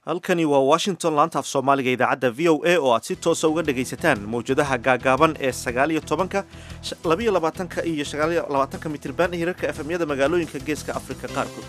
halkani waa washington laanta af soomaaliga idaacadda v o a oo aad si toosa uga dhagaysataan mawjadaha gaagaaban ee sagaaliyo tobanka labiyo labaatanka iyo sagaaliyo labaatanka mitirban hirarka efemyada magaalooyinka geeska afrika qaarkood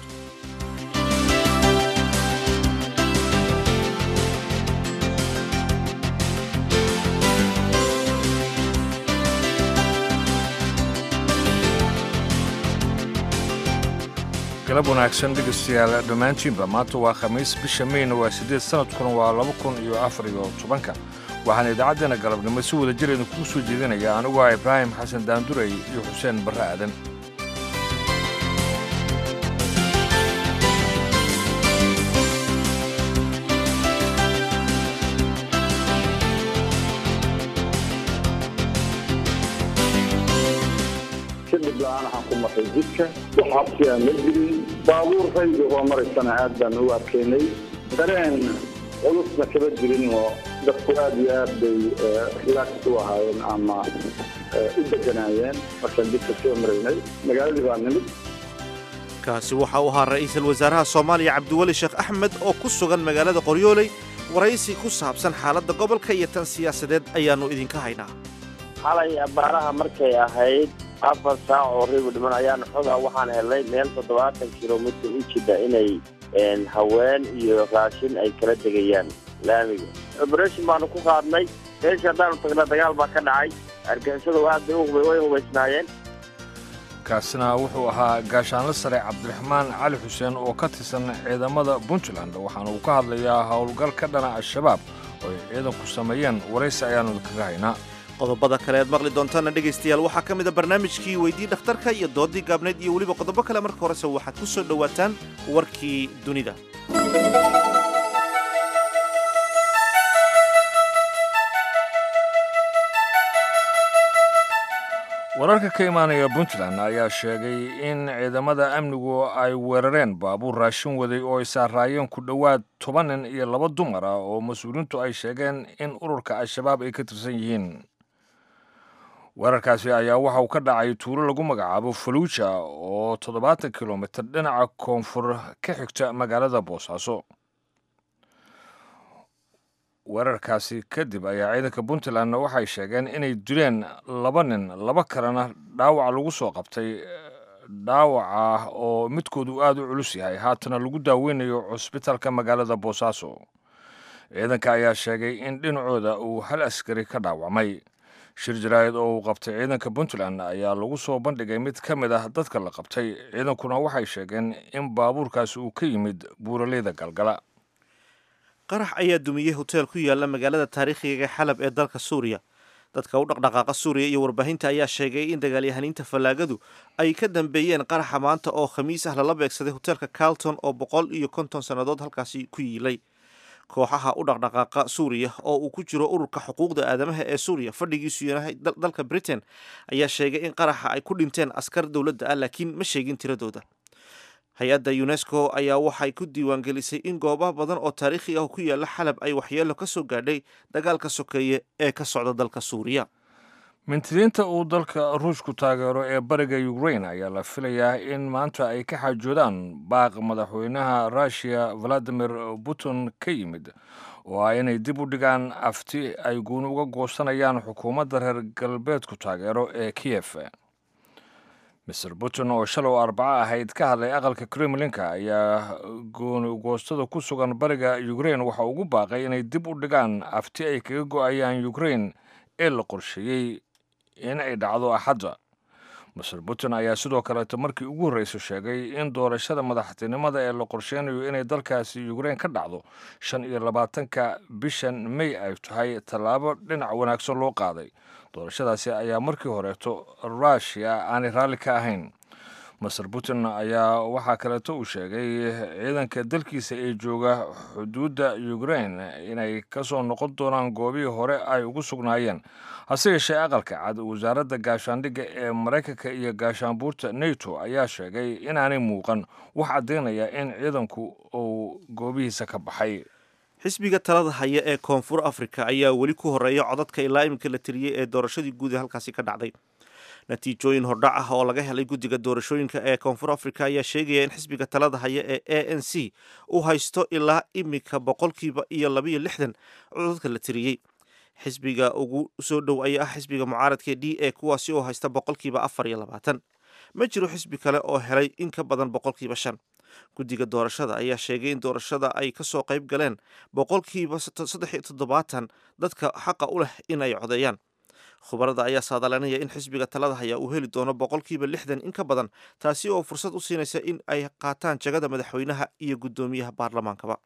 galab wanaagsan dhegaystayaal dhammaantiinba maanta waa khamiis bisha meyna waa siddeed sannadkuna waa laba kun iyo afar iyo tobanka waxaana idaacaddeena galabnimo si wada jireedna kugu soo jeedinaya anigu ah ibraahim xasan daandurey iyo xuseen barre aadan kadib la-aan waxaan ku marray jidka wax habsi aan la jirin baabuur rayga oo maraysana aad baan u arkaynay dareen culusna kama jirin oo dadku aad iyo aad bay relax u ahaayeen ama u deganaayeen markaan jidka soo maraynay magaaladii baa nimid kaasi waxa uu ahaa ra'iisul wasaaraha soomaaliya cabdiweli sheekh axmed oo ku sugan magaalada qoryooley waraysi ku saabsan xaaladda gobolka iyo tan siyaasadeed ayaannu idinka haynaa xalay abaaraha markay ahayd afar saac oo ribu dhiman ayaan xogaa waxaan helnay meel toddobaatan kilomitr u jida inay haween iyo raashin ay kala degayaan laamiga oberation baanu ku qaadnay meesha haddaanu tagna dagaal baa ka dhacay argixisadu aad bay way hubaysnaayeen kaasina wuxuu ahaa gaashaanle sare cabdiraxmaan cali xuseen oo ka tirsan ciidamada puntland waxaana uu ka hadlayaa howlgal ka dhana al-shabaab oo ay ciidanku sameeyeen waraysi ayaannu kaga haynaa qodobada kale aad maqli doontaana dhegaystayaal waxaa ka mid a barnaamijkii weydii dhakhtarka iyo doodii gaabnayd iyo weliba qodobo kale marka horese waxaad ku soo dhowaataan warkii dunida wararka ka imaanaya puntland ayaa sheegay in ciidamada amnigu ay weerareen baabuur raashin waday oo ay saaraayeen ku dhowaad toban nin iyo laba dumar ah oo mas-uuliintu ay sheegeen in ururka al-shabaab ay ka tirsan yihiin weerarkaasi ayaa waxa uu ka dhacay tuulo lagu magacaabo faluuja oo toddobaatan kilomitir dhinaca koonfur ka xigta magaalada boosaaso weerarkaasi kadib ayaa ciidanka puntland waxay sheegeen inay dileen laba nin laba kalena dhaawac lagu soo qabtay dhaawac ah oo midkoodu aad u culus yahay haatana lagu daaweynayo cusbitaalka magaalada boosaaso ciidanka ayaa sheegay in dhinacooda uu hal askari ka dhaawacmay shir jaraa'id oo uu qabtay ciidanka puntland ayaa lagu soo bandhigay mid ka mid ah dadka la qabtay ciidankuna waxay sheegeen in baabuurkaasi uu ka yimid buuraleyda galgala qarax ayaa dumiyey hoteel ku yaala magaalada taariikhiga xalab ee dalka suuriya dadka u dhaqdhaqaaqa suuriya iyo warbaahinta ayaa sheegay in dagaalyahaniinta fallaagadu ay ka dambeeyeen qaraxa maanta oo khamiis ah lala beegsaday hoteelka carlton oo boqol iyo konton sannadood halkaasi ku yiilay kooxaha u dhaqdhaqaaqa suuriya oo uu ku jiro ururka xuquuqda aadamaha ee suuriya fadhigiisu yahay dalka britain ayaa sheegay in qaraxa ay ku dhinteen askar dowladda ah laakiin ma sheegin tiradooda hay-adda unesco ayaa waxay ku diiwaangelisay in goobaha badan oo taariikhi ah ku yaala xalab ay waxyeelo ka soo gaadhay dagaalka sokeeye ee ka socda dalka suuriya mintidiinta uu dalka ruushku taageero ee bariga ukrain ayaa la filayaa in maanta ay ka xaajoodaan baaq madaxweynaha russiya valadimir putin ka yimid oo ah inay dib u dhigaan afti ay guuni uga goosanayaan xukuumadda reer galbeedku taageero ee kiyef master putin oo shalow arbaco ahayd ka hadlay aqalka kremlinka ayaa gooni goostada ku sugan bariga ukrain waxa ugu baaqay inay dib u dhigaan afti ay kaga go-ayaan ukrain ee la qorsheeyey in ay dhacdo axadda master putin ayaa sidoo kaleeto markii ugu horreysa sheegay in doorashada madaxtinimada ee la qorsheynayo inay dalkaasi ukrain ka dhacdo shan iyo labaatanka bishan may ay tahay tallaabo dhinac wanaagsan loo qaaday doorashadaasi ayaa markii horeeto rushia aanay raalli ka ahayn master putin ayaa waxaa kaleeto uu sheegay ciidanka dalkiisa ee jooga xuduudda ukrain inay ka soo noqon doonaan goobihii hore ay ugu sugnaayeen hase yeeshee aqalka cad wasaaradda gaashaandhigga ee maraykanka iyo gaashaanbuurta neto ayaa sheegay inaanay muuqan wax caddaynaya in ciidanku uu goobihiisa ka baxay xisbiga talada haya ee koonfur afrika ayaa weli ku horeeya codadka ilaa iminka la tiriyey ee doorashadii guud ee halkaasi ka dhacday natiijooyin hordhac ah oo laga helay guddiga doorashooyinka ee koonfur africa ayaa sheegaya in xisbiga talada haya ee a n c uu haysto ilaa imika boqolkiiba iyo labayo lixdan codadka la tiriyey xisbiga ugu soo dhow ayaa ah xisbiga mucaaradka d a kuwaasi oo haysta boqolkiiba afar iyo labaatan ma jiro xisbi kale oo helay in ka badan boqolkiiba shan guddiga doorashada ayaa sheegay in doorashada ay kasoo qayb galeen boqolkiiba saddex iyo toddobaatan dadka xaqa u leh in ay codeeyaan khubarada ayaa saadalanaya in xisbiga talada haya uu heli doono boqolkiiba lixdan in ka badan taasi oo fursad u siinaysa in ay qaataan jagada madaxweynaha iyo guddoomiyaha baarlamaankaba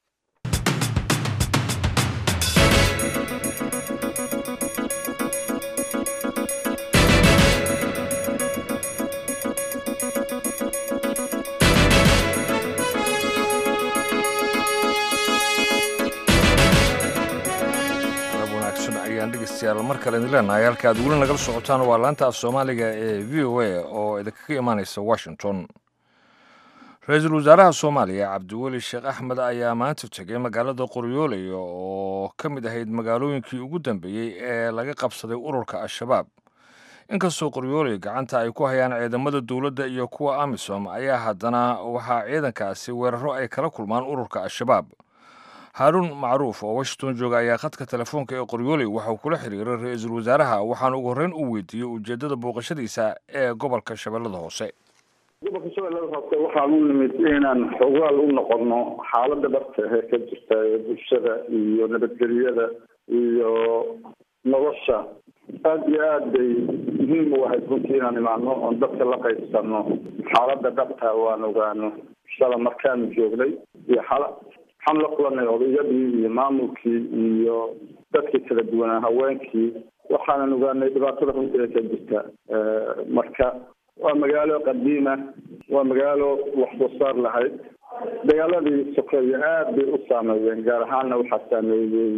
dhegeystayaal mar kale idin leenahay halka aad weli nagala socotaan waa laanta af soomaaliga ee v o a oo idinkaga imaaneysa washington ra-iisul wasaaraha soomaaliya cabdiweli sheekh axmed ayaa maanta tegay magaalada qoryooley oo ka mid ahayd magaalooyinkii ugu dambeeyey ee laga qabsaday ururka al-shabaab inkastoo qoryooley gacanta ay ku hayaan ciidamada dowladda iyo kuwa amisom ayaa haddana waxaa ciidankaasi weeraro ay kala kulmaan ururka al-shabaab haaruun macruuf oo washington jooga ayaa khadka telefoonka ee qoryooley waxauu kula xiriiray ra-iisul wasaaraha waxaana ugu horreyn uu weydiiyey ujeeddada booqashadiisa ee gobolka shabeellada hoose gobolka shabeellada hoose waxaan u nimid inaan xogaal u noqono xaaladda dhabta ee ka jirta ee bulshada iyo nabadgelyada iyo nolosha aada iyo aad bay muhiim u ahayd runtii inaan imaano oon dadka la qaybsano xaaladda dhabta waan ogaano shala markaanu joognay iyo xala waxaan la kulanay odayadii iyo maamulkii iyo dadkii kala duwanaa haweenkii waxaanan ogaanay dhibaatada runtii ee ka jirta marka waa magaalo qadiima waa magaalo wax soo saar lahayd dagaaladii sokeeye aad bay u saameeyeen gaar ahaanna waxaa saameeyey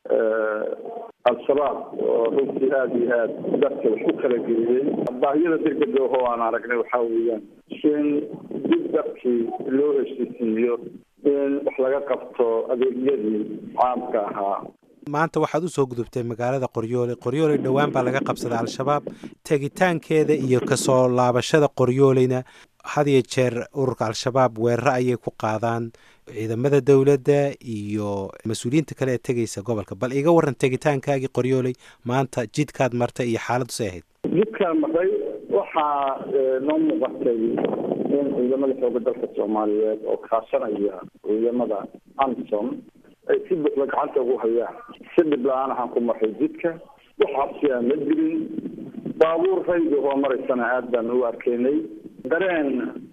al-shabaab oo runtii aada iyo aad dadka wax u kala geliyey baahiyada degdega oo aan aragnay waxaa weeyaan in dib dadkii loo heshiisiiyo in wax laga qabto adeegyadii caamka ahaa maanta waxaad usoo gudubtay magaalada qoryooley qoryooley dhowaan baa laga qabsaday al-shabaab tegitaankeeda iyo kasoo laabashada qoryooleyna had iyo jeer ururka al-shabaab weeraro ayay ku qaadaan ciidamada dowladda iyo mas-uuliyiinta kale ee tegaysa gobolka bal iga waran tegitaankaagii qoryooley maanta jidkaad martay iyo xaaladdu say ahayd jidkaan maray waxaa noo muuqatay in ciidamada xooga dalka soomaaliyeed oo kaashanaya ciidamada amsom ay si buuxda gacanta ugu hayaan si dhib la-aan ahaan ku maray jidka wax cabsi aan la jirin baabuur rayga oo maraysana aad baan u arkaynay dareen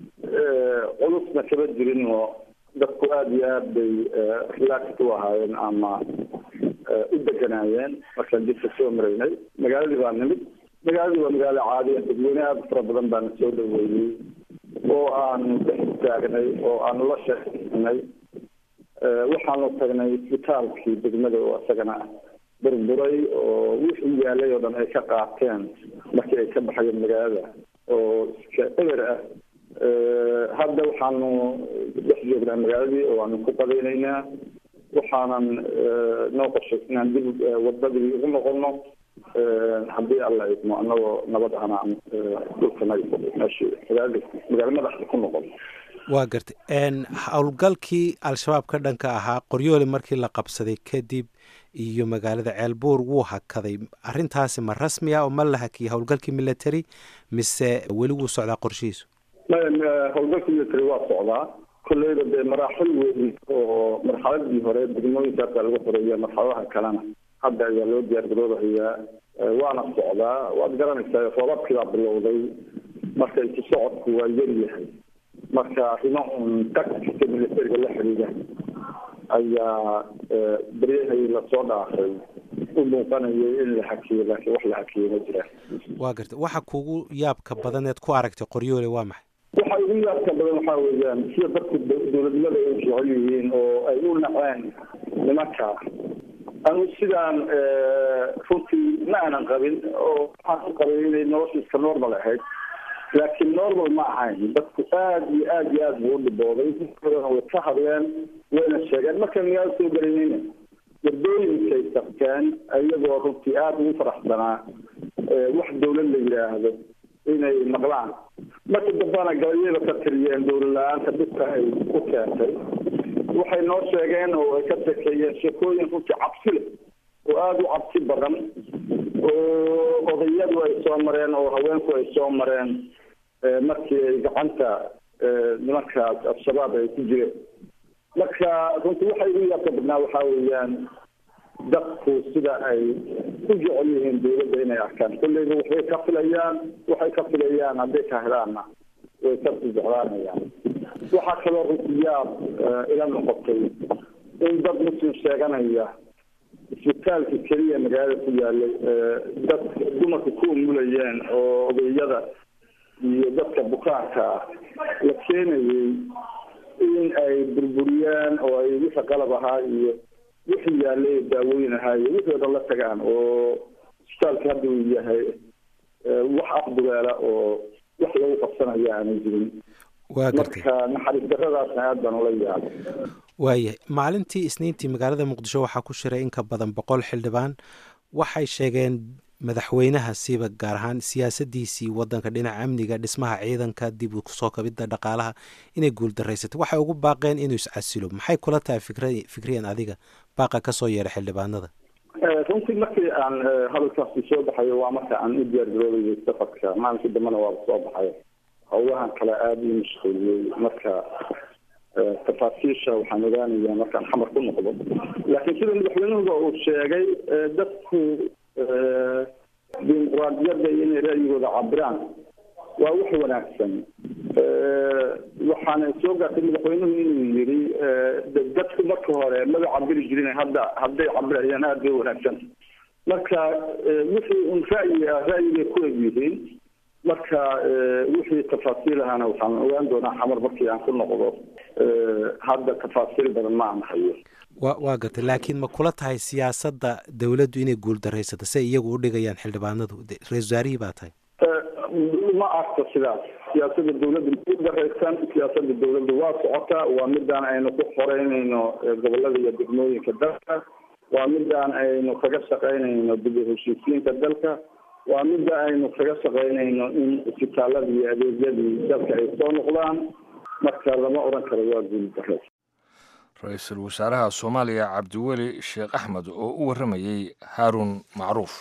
culusna kaba jirin oo dadku aada iyo aad bay relaxed u ahaayeen ama u deganaayeen markaan jidka soo maraynay magaaladii baa nimid magaaladii waa magaalo caadiya dadweyne aada fara badan baana soo dhaweeyey oo aanu dhex istaagnay oo aanu la sheegnay waxaanu tagnay isbitaalkii degmada oo isagana burburay oo wixii yaalay oo dhan ay ka qaateen markii ay ka baxayeen magaalada oo iska eber ah hadda waxaanu dhex joognaa magaaladii oo aanu ku qadaynaynaa waxaanan noo qorshay inaan dib wadadii ugu noqono haddii alla idmo anagoo nabad ahna dhulkanaga meeshi magaalada magaalo madaxda ku noqon waa gartay howlgalkii al-shabaab ka dhanka ahaa qoryoole markii la qabsaday kadib iyo magaalada ceelbuur wuu hakaday arrintaasi ma rasmi ah oo ma la hakiyay howlgalkii military mise weli wuu socdaa qorshihiisu howlgalkii military waa socdaa kolleyda dee maraaxil weyn oo marxaladii hore degmooyinkaasa lagu xoreeya marxaladaha kalena hadda ayaa loo diyaargaroobahayaa waana socdaa waad garanaysaa roobabkii baa bilowday marka isu socodku waa yar yahay marka arrimo un tacticka militariga la xidhiidha ayaa beryahii lasoo dhaafay u muuqanayay in la hakiyo laakiin wax la hakiyey ma jiraan waa garta waxa kugu yaabka badaneed ku aragtay qoryoole waa maxay waxa ugu yaabka badan waxaa weeyaan sida dadku dowladnimada ay jecel yihiin oo ay u naceen nimanka anu sidaan runtii ma aanan qabin oo waxaan u qabay inay nolosha iska normal ahayd laakiin normal ma ahayn dadku aada iyo aada iyo aada buu u dhibooday way ka hadleen wayna sheegeen markaan magaalo soo gelaynayna wadooyinkay tagteen iyagoo runtii aada ugu faraxsanaa wax dawlad la yidhaahdo inay maqlaan marka dambana gabayada ka tiriyeen dawlad la-aanta dhibka ay ku keentay waxay noo sheegeen oo ay ka shekeeyeen sheekooyin runtii cabsi leh oo aada u cabsi badan oo odayadu ay soo mareen oo haweenku ay soo mareen markii ay gacanta nimankaas al-shabaab ay ku jireen marka runtii waxa igu yaabka badnaa waxaa weeyaan dadku sida ay u jecel yihiin dawladda inay arkaan kulleyba waxbay ka filayaan waxay ka filayaan hadday ka helaanna way kasii jeclaanayaan waxaa kaloo runtii yaab ila noqotay in dad muslim sheeganaya isbitaalka keliya magaalada ku yaalay dad dumarka ku umulayeen oo odayada iyo dadka bukaanka ah la keenayay in ay burburiyaan oo ay wixii qalab ahaa iyo wixii yaalay daawooyin ahaa iyo wixii o dhan la tagaan oo isbitaalka hadda uu yahay wax afdugeela oo wax lagu qabsanaya aanay jirin waa gartay marka naxariis daradaasna aad baan ula yaabay waayahay maalintii isniintii magaalada muqdisho waxaa ku shiray in ka badan boqol xildhibaan waxay sheegeen madaxweynaha siiba gaar ahaan siyaasadiisii wadanka dhinaca amniga dhismaha ciidanka dib u soo kabidda dhaqaalaha inay guuldarraysatay waxay ugu baaqeen inuu iscasilo maxay kula tahay fikra fikriyan adiga baaqa kasoo yeedha xildhibaanada runtii markii aan hadalkaasi soo baxayo waa marka aan u diyaargaroobayay safarka maalinkii dambena waaba soo baxay howlahan kale aada ii mashquuliyey marka tafaasiisha waxaan ogaanaya markaan xamar ku noqdo laakiin sida madaxweynuhuba uu sheegay dadku dimuquraadiyadda iyo inay ra'yigooda cabiraan waa wax wanaagsan waxaana soo gaartay madaxweynuhu inuu yiri dadku marka hore maba cabiri jirin hadda hadday cabirayaan aada bay wanaagsan marka wixii un ra'yi ah ra'yigay ku eg yihiin marka wixii tafaasiil ahana waxaan ogaan doonaa xamar markii aan ku noqdo hadda tafaasiil badan ma aan hayo wa waa gartay laakiin ma kula tahay siyaasadda dowladdu inay guuldaraysato say iyagu u dhigayaan xildhibaanadu ra-isul wasaarihii baa tahay ma arko sidaas siyaasadda dawladda ma guuldaraysan siyaasadda dawladda waa socotaa waa midaan aynu ku xoreynayno gobolada iyo degmooyinka dalka waa midaan aynu kaga shaqaynayno dib u heshiisiinka dalka waa midda aynu kaga shaqaynayno in isbitaaladii iyo adeegyadii dalka ay soo noqdaan marka lama odhan karo waa guuldarray ra-iisul wasaaraha soomaaliya cabdiweli sheekh axmed oo u warramayey haaruun macruuf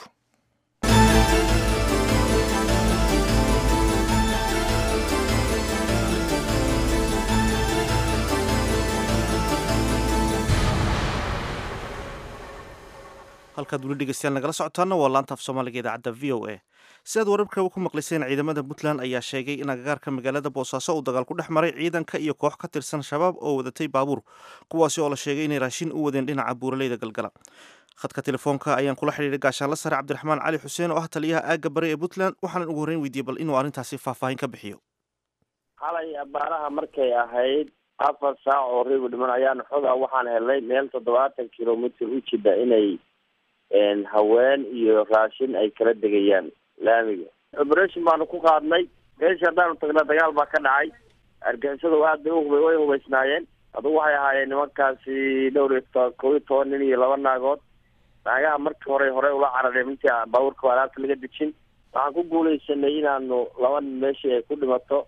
halkaad weli dhegeystayaal nagala socotaana waa laanta af soomaaliga idaacadda v o a si aad wararka ku maqlayseen ciidamada puntland ayaa sheegay in agagaarka magaalada boosaaso uu dagaal ku dhex maray ciidanka iyo koox ka tirsan shabaab oo wadatay baabuur kuwaasi oo la sheegay inay raashin u wadeen dhinaca buuraleyda galgala khadka telefoonka ayaan kula xidhiiray gaashaanla sare cabdiraxmaan cali xuseen oo ah taliyaha aagga bari ee puntland waxaanan ugu horreyn weydiiyey bal inuu arrintaasi faahfaahin ka bixiyo xalay abaaraha markay ahayd afar saac oo ribu dhiman ayaan xoga waxaan helnay meel toddobaatan kilomitr u jida inay haween iyo raashin ay kala degayaan laamiga operation baanu ku qaadnay meesha haddaanu tagna dagaal baa ka dhacay argixisadu aad bay uhub way hubaysnaayeen adugu waxay ahaayeen nimankaasi dhowr iyo to kob iyo toban nin iyo laba naagood naagaha markii hore hore ula carareen intii baabuurka alaabta laga dejin waxaan ku guuleysanay inaanu laba nin meeshii ay ku dhimato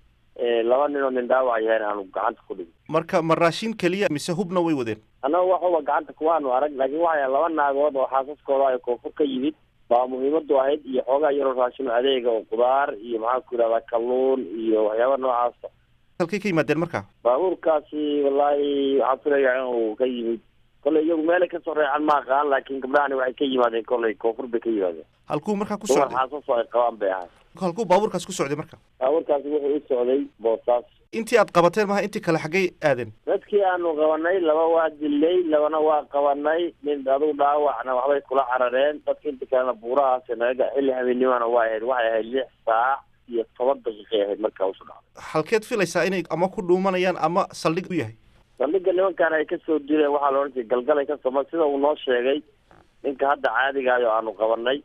laba nin oo nin dhaawac yahayn aanu gacanta ku dhigno marka ma raashin keliya mise hubna way wadeen annaga waxuba gacanta kuwaanu arag laakiin waxay laba naagood oo xaasaskooda ay koonfur ka yimid baa muhiimadu ahayd iyo xoogaa yaroo raashin adeega oo qudaar iyo maxaan ku yidhahdaa kalluun iyo waxyaaba noocaasa halkay ka yimaadeen marka baabuurkaasi wallaahi waxaan filayaa inuu ka yimid kolley iyagu meelay kasoo reecan ma aqaan laakiin gabdhahani waxay ka yimaadeen kolley koonfur bay ka yimaadeen halkuu markaa ku dumar socday xaasas oo ay qabaan bay ahay halkuu baabuurkaas ku socday marka baabuurkaasi wuxuu u socday boosaas intii aad qabateen maha intii kale xaggay aadeen dadkii aanu qabanay laba waa dilay labana waa qabanay nin adigu dhaawacna waxbay kula carareen dadka inta kalena buurahaas naga xilli habeennimana waa ahayd waxay ahayd lix saac iyo toban daqiiqay ahayd markaa usu dhacday halkeed filaysaa inay ama ku dhuumanayaan ama saldhig u yahay saldhigga nimankan ay kasoo dileen waxaa la odhan jiray galgalay kasoo ma sida uu noo sheegay ninka hadda caadigaayo aanu qabanay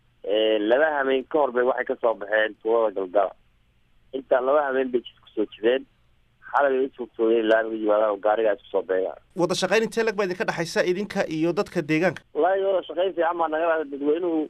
laba hameen ka hor bay waxay kasoo baxeen tuulada galgala intaa laba hameen bay jid kusoo jireen xalay bay usugtooyeen laamiga yimaadaan oo gaariga isku soo beegaan wada shaqayn intee lag baa idinka dhexaysa idinka iyo dadka deegaanka wallaahi wada shaqayn fiican baa naga dhada dadweynuhu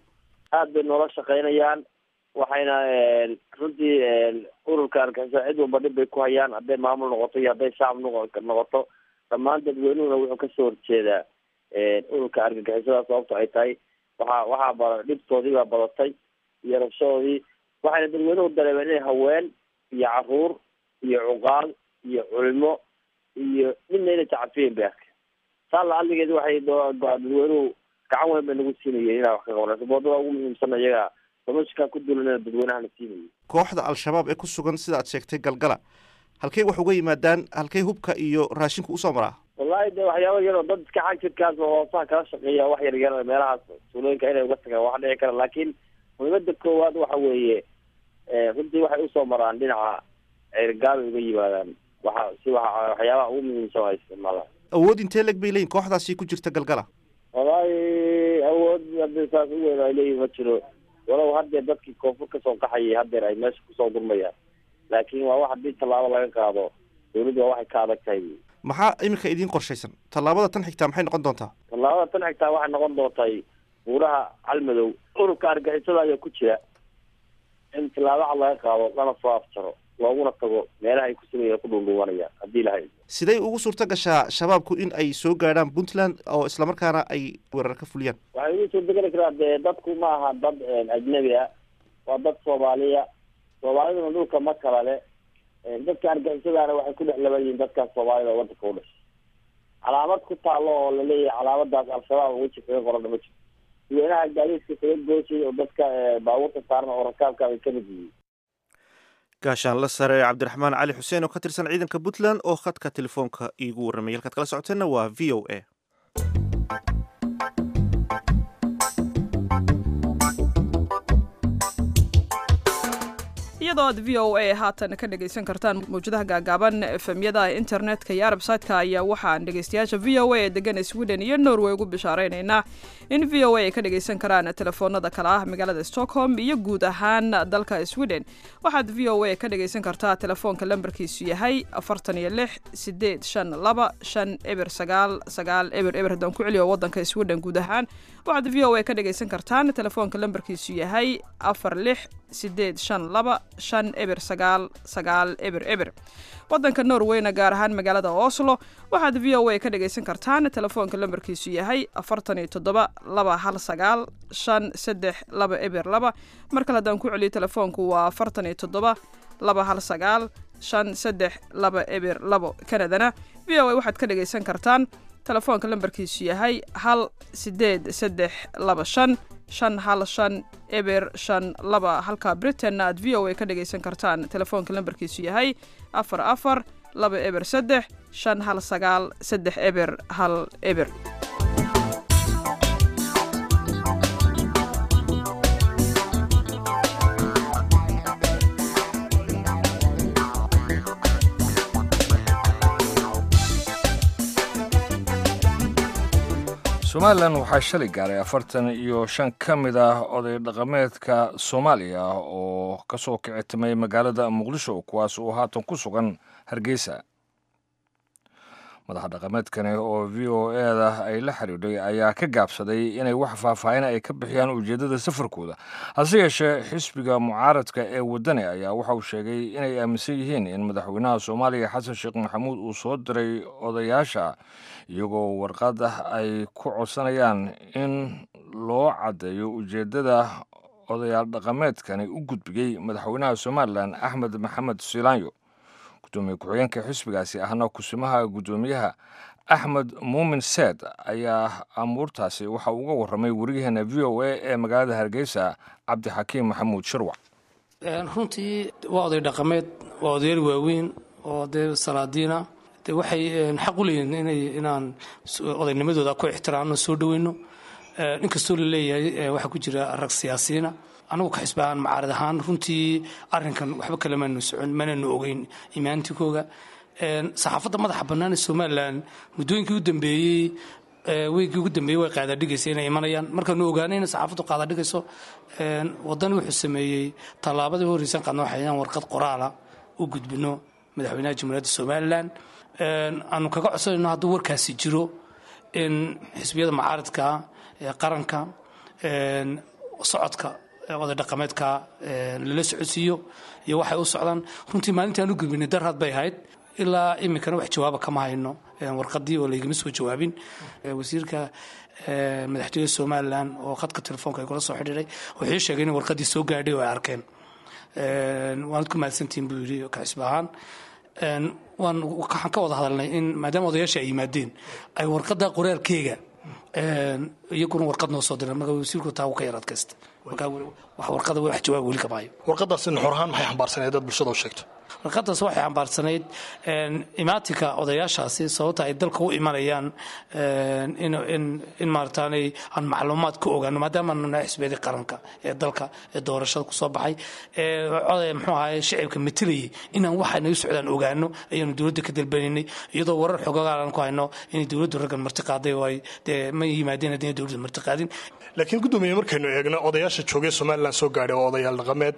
aad bay noola shaqaynayaan waxayna runtii ururka argaxiso cid walba dhib bay ku hayaan hadday maamul noqoto iyo hadday shacab noqoto dhammaan dadweynuhuna wuxuu kasoo horjeedaa ururka argagixisada sababto ay tahay waxaa waxaa ba dhibtoodii baa badatay iyo rabshadoodii waxayna dadweynuhu dareemeen inay haween iyo caruur iyo cuqaal iyo culimo iyo midna inay tacafiyeen bay arkeen saa la aligeed waxay dadweynuhu gacan weyn bay nagu siinayeen inaa wax ka qabanayso boodada ugu muhiimsana iyaga damashkaa ku dulanana dadweynahana siinayay kooxda al-shabaab ee ku sugan sida aad sheegtay galgala halkey wax uga yimaadaan halkey hubka iyo raashinku usoo maraa wallahi de waxyaaba yaroo dad iska xag jirkaas oo hoosaha kala shaqeeya wax yar yar meelahaas suulooyinka inay uga tagaan wax dhici kara laakiin muhiimada koowaad waxa weeye runtii waxay usoo maraan dhinaca ceergaabay uga yimaadaan waxa si wa waxyaabaha ugu muhiimsan waa isticmaalaan awood intee leg bay leeyihin kooxdaasi ku jirta galgala wallahi awood hadii saas u weyn ay leeyihin ma jiro walow haddeer dadkii koonfur kasoo qaxayay haddeer ay meesha kusoo gurmayaan laakiin waa wax haddii tallaabo laga qaado dawladdu waa waxay ka adag tahay maxaa iminka idiin qorshaysan tallaabada tan xigtaa maxay noqon doontaa tallaabada tan xigtaa waxay noqon doontay buuraha calmadow ururka argixisada ayaa ku jira in tallaabo cad laga qaado lana soo afjaro looguna tago meelaha ay kusugayan ku dhuundhuubanayaan haddii lahay siday ugu suurto gashaa shabaabku in ay soo gaadhaan puntland oo islamarkaana ay weerar ka fuliyaan waxay ugu suurtageli karaa dee dadku ma aha dad ajnabi ah waa dad soomaaliya soomaaliduna dhulka ma kala le dadka argixisadaana waxay ku dhex laban yihiin dadkaas soomaalida oo wadanka u dhashay calaamad ku taalo oo laleeyahay calaamadaas al-shabaab weji kaga qorana ma jirto dadweynaha gaadiidka kaga gooshay oo dadka baabuurta saaran oo rakaabka ay kamid yihiin gaashaan la sare cabdiraxmaan cali xuseen oo ka tirsan ciidanka puntland oo khadka telefoonka iigu warramay halkaad kala socoteenna waa v o a iyadoo aad v o a haatan ka dhegaysan kartaan mawjadaha gaagaaban efemyada internetka iyo arabsaytka ayaa waxaan dhegaystayaasha v o a ee degan sweden iyo norway ugu bishaareynayna in v o a ay ka dhagaysan karaan telefoonada kale ah magaalada stockholm iyo guud ahaan dalka sweden waxaad v o a ka dhagaysan kartaa telefoonka lambarkiisu yahay afartan iyo lix sideed shan laba shan eber sagaal sagaal eber eber haddaan ku celiyo wadanka sweden guud ahaan waxaad v o a ka dhagaysan kartaan telefoonka lambarkiisu yahay afar lix sideed shan laba shan eber sagaal sagaal eber eber wadanka norweyna gaar ahaan magaalada oslo waxaad v o a ka dhagaysan kartaan telefoonka lambarkiisu yahay afartan iyo toddoba laba hal sagaal shan saddex laba eber laba mar kale haddaan ku celiyo telefoonku waa afartan iyo toddoba laba hal sagaal shan saddex laba eber labo kanadana v o a waxaad ka dhagaysan kartaan telefoonka lambarkiisu yahay hal sideed saddex laba shan shan hal shan eber shan laba halka britainna aad v o a ka dhagaysan kartaan telefoonka lambarkiisu yahay afar afar laba eber saddex shan hal sagaal saddex eber hal eber somalilan waxaa shalay gaaray afartan iyo shan ka mid ah oday dhaqameedka soomaaliya oo ka soo kicitimay magaalada muqdisho kuwaas oo haatan ku sugan hargeysa madaxa dhaqameedkani oo v o eda ay la xidhiidhay ayaa ka gaabsaday inay wax faahfaahin ay ka bixiyaan ujeeddada safarkooda hase yeeshee xisbiga mucaaradka ee waddani ayaa waxa uu sheegay inay aaminsan yihiin in madaxweynaha soomaaliya xasan sheekh maxamuud uu soo diray odayaasha iyagoo warqad ah ay ku codsanayaan in loo caddeeyo ujeeddada odayaal dhaqameedkani u gudbiyey madaxweynaha somalilan axmed maxamed silaanyo gudoomiye ku-xigeenka xisbigaasi ahna kusimaha guddoomiyaha axmed muumin seed ayaa amuurtaasi waxa uga warramay wariyaheena v o a ee magaalada hargeysa cabdixakiim maxamuud shirwac runtii waa oday dhaqameed waa odayaal waaweyn oo dee salaadiina de waxay xaq u leeyihin inay inaan odaynimadooda ku ixtiraamno soo dhoweyno inkastoo la leeyahay waxaa ku jira rag siyaasiyiina anagu ka xisbaan macaarad ahaan runtii arinkan waxba kale maanu socon mananu ogeyn imaantikooga saxaafadda madaxa bannaan ee somalilan muddooyinkii u dambeeyey weygii ugu dambeeyey way qaadadhigaysa inay imanayaan markaanu ogaanay inay saxaafaddu qaadadhigayso waddani wuxuu sameeyey tallaabadii horreysan qaadna waxay inaan warqad qoraala u gudbino madaxweynaha jamhuuriyadda somalilan aanu kaga codsanayno hadduu warkaasi jiro in xisbiyada macaaradka ee qaranka socodka oday dhaqameedka lala socodsiiyo iyo waxay u socdaan runtii maalintaan u gudbinay darhad bay ahayd ilaa iminkana wax jawaaba kama hayno warqadii oo laygama soo jawaabin wasiirka madaxtooyada somalilan oo khadka telefoonka ay kula soo xidhiiray wuxuu sheegay in warqadii soo gaadhay oo ay arkeen waanad ku mahadsantihin buu yidhi kaxisba ahaan waan waxaan ka wada hadalnay in maadaama odayaasha ay yimaadeen ay warqadda qoraalkeega iyaguna warqad noo soo direen marka wasiirku taa uu ka yar adkaysta marka wax warqada wax jawaab weli kama hayo warqadaasi nuxur ahaan maxay xambaarsaneed dad bulshada u sheegto warqadaas waxay xambaarsanayd imaatinka odayaashaasi sababta ay dalka u imanayaan in maarataanay aan macluumaad ka ogaano maadaama aanu nahay xisbiyadii qaranka ee dalka ee doorashada kusoo baxay ee muxuu ahaye shicibka matalayay inaan waxaanay u socdaan ogaano ayaanu dowladda ka dalbanaynay iyadoo warar xogogaalan ku hayno inay dowladdu raggan marti qaaday oo ay dee ma yimaadeen haddii dowladdu marti qaadin laakiin guddoomiye markaynu eegno odayaasha joogay somalilan soo gaadhay waa odayaal dhaqameed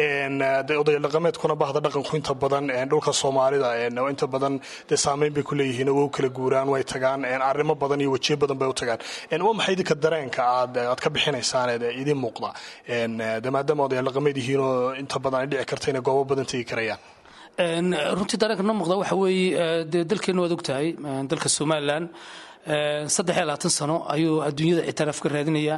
odayaal dhaqameedkuna bahda dhaqanku inta badan dhulka soomaalida inta badan dee saameyn bay ku leeyihiin oo u kala guuraan way tagaan arrimo badan iyo wejiyo badan bay u tagaan waa maxay idinka dareenka aad aad ka bixinaysaan ee idiin muuqda de maadaama odayaal dhaqameed yihiin oo inta badan ay dhici karta inay goobo badan tegi karayaan runtii dareenka noo muuqda waxa weeye dee dalkeenna waad ogtahay dalka somalilan saddex iyo labaatan sano ayuu adduunyada ictiraaf ka raadinayaa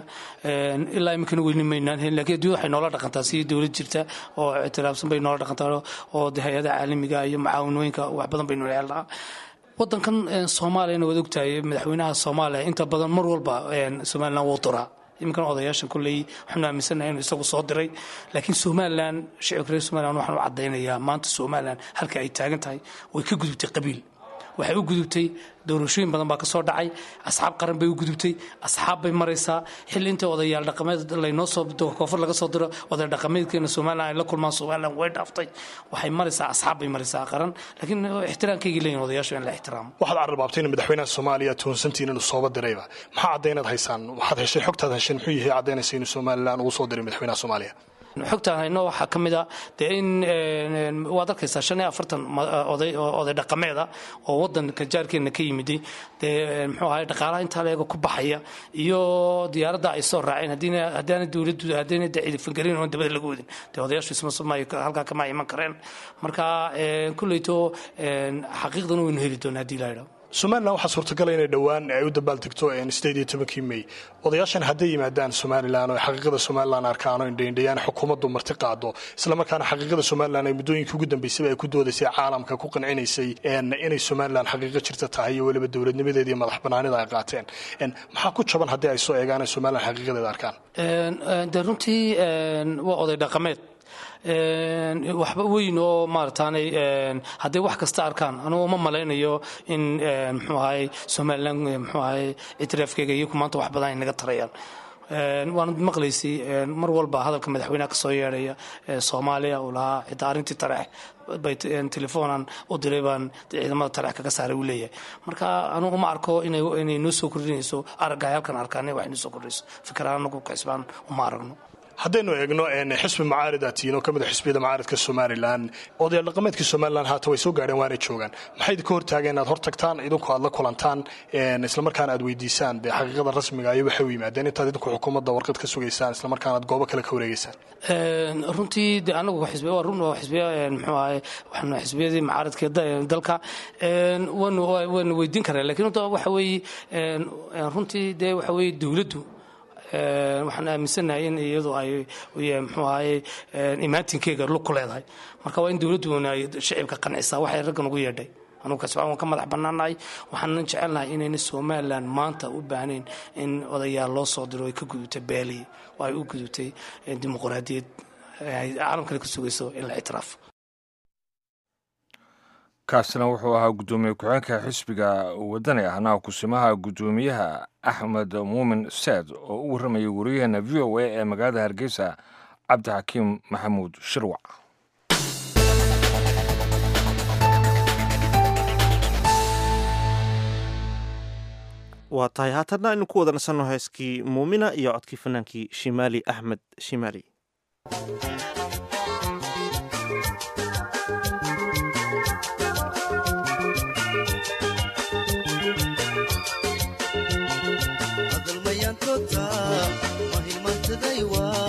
ilaa iminkana weyni maynaan helin lakiin addunyada waxay noola dhaqantaa sidii dowlad jirta oo ictiraafsan bay noola dhaqantaa oo de hay-adaha caalamiga iyo macaawinooyinka wax badan baynu helnaa wadankan soomaaliyana waad ogtahay madaxweynaha soomaaliya inta badan mar walba somalilan wuu duraa iminkan odayaashan kolley waxaanu aaminsanahay inuu isagu soo diray laakiin somalilan shicibka reer somalilan waxaan u caddaynayaa maanta somalilan halka ay taagan tahay way ka gudubtay qabiil waxay u gudubtay doorashooyin badan baa ka soo dhacay asxaab qaran bay u gudubtay asxaab bay maraysaa xilli inta odayaal dhaqameed laynoo soo koonfur laga soo diro oday dhaqameedkeena somalilan ay la kulmaan somalilan way dhaaftay waxay maraysaa asxaab bay maraysaa qaran laakiin ixtiraamkaygii leeyihin odayaashu in la ixtiraamo waxaad carrabaabtay in madaxweynaha soomaaliya tuhunsantiin inuu sooba dirayba maxaa caddaynaad haysaan waxaad heshay xogtaad hesheen muxuu yahay caddaynaysa inuu somalilan ugu soo diray madaxweynaha soomaaliya xogtaan hayno waxaa ka mid a dee in waad arkaysaa shan iyo afartan oday oday dhaqameeda oo wadanka jaarkeena ka yimiday dee muxuu ahay dhaqaalaha intaa leega ku baxaya iyo diyaaradda ay soo raaceen haddaana dowladdu haddaana dee ciidafangelin oon dabada laga wadin dee odayaashu isma halkaa kama iman kareen marka kulleyto xaqiiqdan waynu heli doonaa haddii la yidhaho somalilan waxaa suurtagala inay dhowaan ay u dabaaldegto sideed iyo tobankii mey odayaashan hadday yimaadaan somalilan oo xaqiiqada somalilan arkaan oo indhaindhayaan xukuumaddu marti qaado islamarkaana xaqiiqada somalilan ay muddooyinkii ugu dambeysayba ay ku doodaysay caalamka ku qancinaysay inay somalilan xaqiiqo jirta tahay iyo weliba dowladnimadeeda iyo madax banaanida ay qaateen maxaa ku jaban haddii ay soo eegaan ay somalilan xaqiiqadeeda arkaan de runtii waa oday dhaqameed waxba weyn oo maarataanay hadday wax kasta arkaan anugu ma malaynayo in muxuu ahay somalilan muxuu ahay ictiraafkeyga iyaku maanta wax badan ay naga tarayaan waanad maqlaysay mar walba hadalka madaxweynaha ka soo yeedhaya soomaaliya uu lahaa xitaa arrintii tareex bay telefoonan u diray baan ciidamada tareex kaga saaray uu leeyahay marka anugu ma arko inay noo soo kordhinayso aragga halkan arkaan wax noo soo kordhinayso fikiraan anagu kacisbaan uma aragno haddaynu eegno xisbi mucaarida tiino ka mid a xisbiyada mucaaridka somalilan odayaal dhaqameedkii somalilan haata way soo gaadheen waanay joogaan maxay idinka hortaageen inaad hor tagtaan idinku aad la kulantaan islamarkaana aad weydiisaan dee xaqiiqada rasmiga iyo waxay u yimaadeen intaad idinku xukuumadda warqad ka sugaysaan islamarkaana aad goobo kale ka wareegeysaan runtii de anagu xisbiya waa run waa xisbiya muxuu ahay waxaanu xisbiyadii mucaaridka dalka waanu waanu weydiin karaa lakiin waxa weeye runtii dee waxa weeye dowladdu waxaan aaminsannahay in iyadu ay mxuu ahaye imaatinkeega lug ku leedahay marka waa in dowladduna ay shicibka qancisaa waxay raggan ugu yeedhay anugu kasbaan waan ka madax bannaanahay waxaanan jecelnahay inayna somalilan maanta u baahnayn in odayaal loo soo diro ay ka gudubtay beeli oo ay u gudubtay dimuqraadiyad ay caalamkale ka sugayso in la ictiraafo kaasina wuxuu ahaa guddoomiye ku-xeenka xisbiga wadani ahna kusimaha guddoomiyaha axmed muumin seed oo u warramayay wariyaheena v o a ee magaalada hargeysa cabdixakiim maxamuud shirwac waa tahay haatanna aynu ku wada nasanno heeskii muumina iyo codkii fanaankii shimaali axmed shimaali mahimantadaywa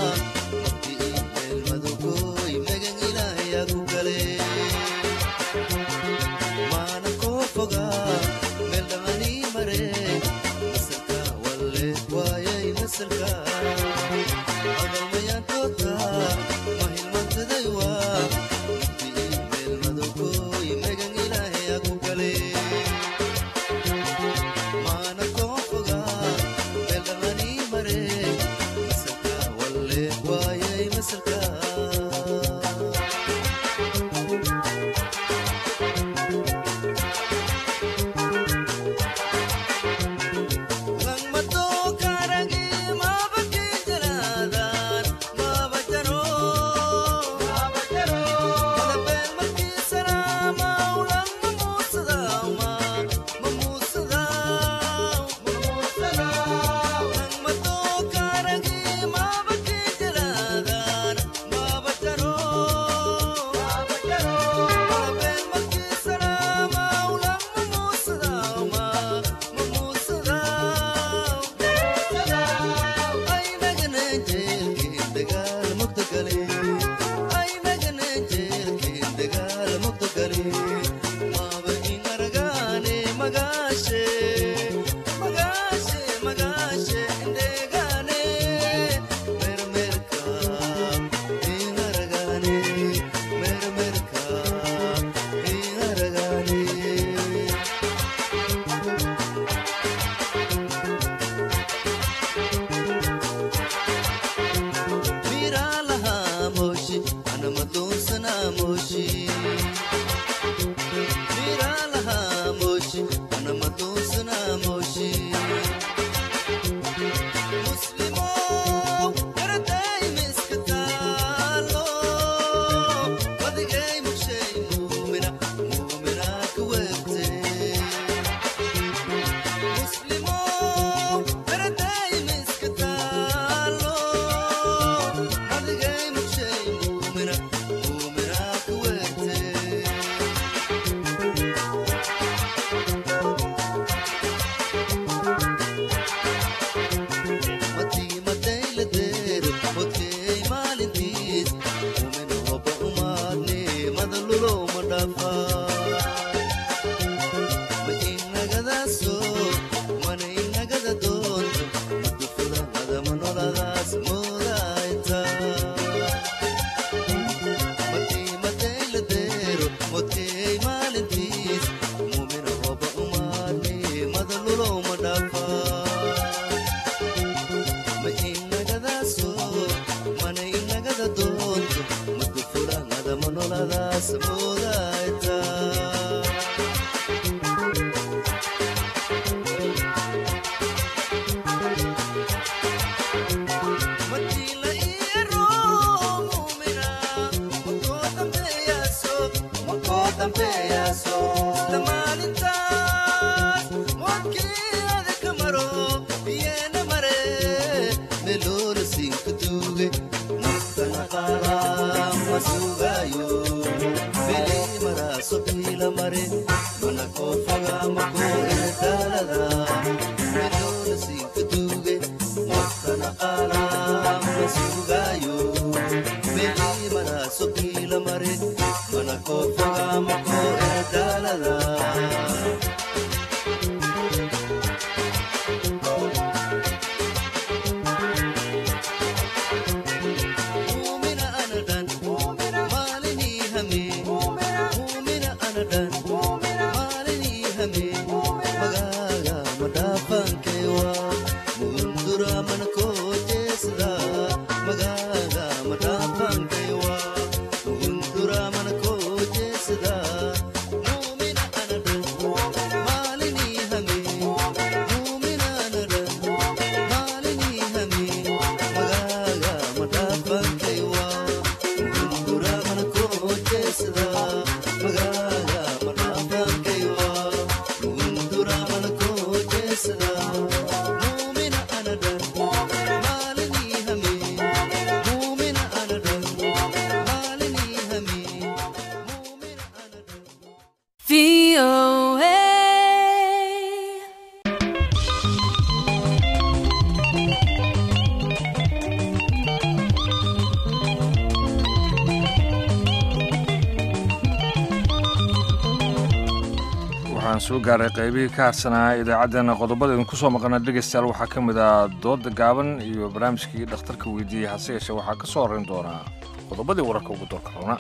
waxaan soo gaaray qaybihii ka harsanaa idaacaddeenna qodobada idinku soo maqana dhegaystayaal waxaa ka mid ah dooda gaaban iyo barnaamijkii dhakhtarka weydiiyey hase yeeshee waxaa ka soo horrayn doonaa qodobadii wararka ugu doorka roona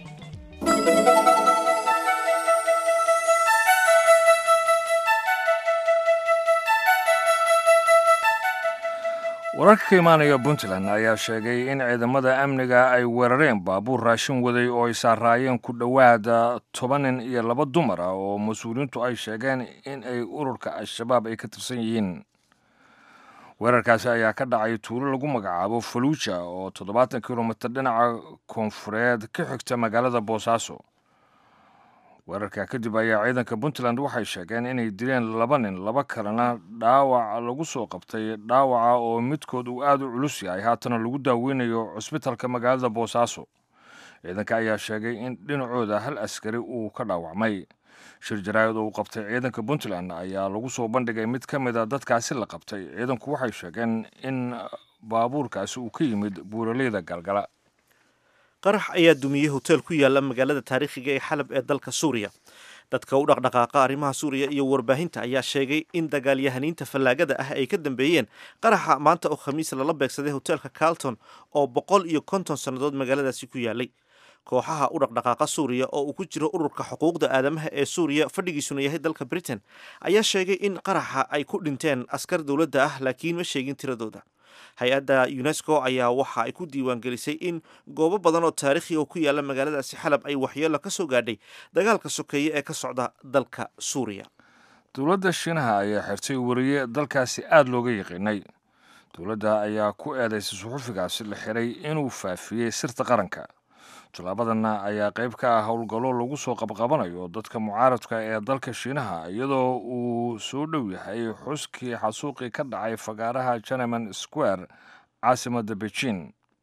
wararka ka imaanaya puntland ayaa sheegay in ciidamada amniga ay weerareen baabuur raashin waday oo ay saaraayeen ku dhowaada toban nin iyo laba dumar ah oo mas-uuliyiintu ay sheegeen in ay ururka al-shabaab ay ka tirsan yihiin weerarkaasi ayaa ka dhacay tuulo lagu magacaabo faluuja oo toddobaatan kilomitir dhinaca koonfureed ka xigta magaalada boosaaso weerarka kadib ayaa ciidanka puntland waxay sheegeen inay dileen laba nin laba kalena dhaawac lagu soo qabtay dhaawaca oo midkood uu aada u culus yahay haatana lagu daaweynayo cusbitalka magaalada boosaaso ciidanka ayaa sheegay in dhinacooda hal askari uu ka dhaawacmay shir jaraa'id oo uu qabtay ciidanka puntland ayaa lagu soo bandhigay mid ka mid a dadkaasi la qabtay ciidanku waxay sheegeen in baabuurkaasi uu ka yimid buuraleyda galgala qarax ayaa dumiyey hotel ku yaala magaalada taariikhiga ee xalab ee dalka suuriya dadka u dhaqdhaqaaqa arrimaha suuriya iyo warbaahinta ayaa sheegay in dagaalyahaniinta fallaagada ah ay ka dambeeyeen qaraxa maanta oo khamiis lala beegsaday hotelka carlton oo boqol iyo konton sannadood magaaladaasi ku yaalay kooxaha u dhaqdhaqaaqa suuriya oo uu ku jiro ururka xuquuqda aadamaha ee suuriya fadhigiisuna yahay dalka britain ayaa sheegay in qaraxa ay ku dhinteen askar dowladda ah laakiin ma sheegin tiradooda hay-adda unesco ayaa waxa ay ku diiwaangelisay in goobo badan oo taariikhi oo ku yaala magaaladaasi xalab ay waxyeelo ka soo gaadhay dagaalka sokeeye ee ka socda dalka suuriya dowladda shiinaha ayaa xirtay wariye dalkaasi aada looga yaqiinay dowladda ayaa ku eedaysay suxufigaasi la xiray inuu faafiyey sirta qaranka tallaabadanna ayaa qayb ka ah howlgallo lagu soo qabqabanayo dadka mucaaradka ee dalka shiinaha iyadoo uu soo dhow yahay xuskii xasuuqii ka dhacay fagaaraha jeneman square caasimadda beijing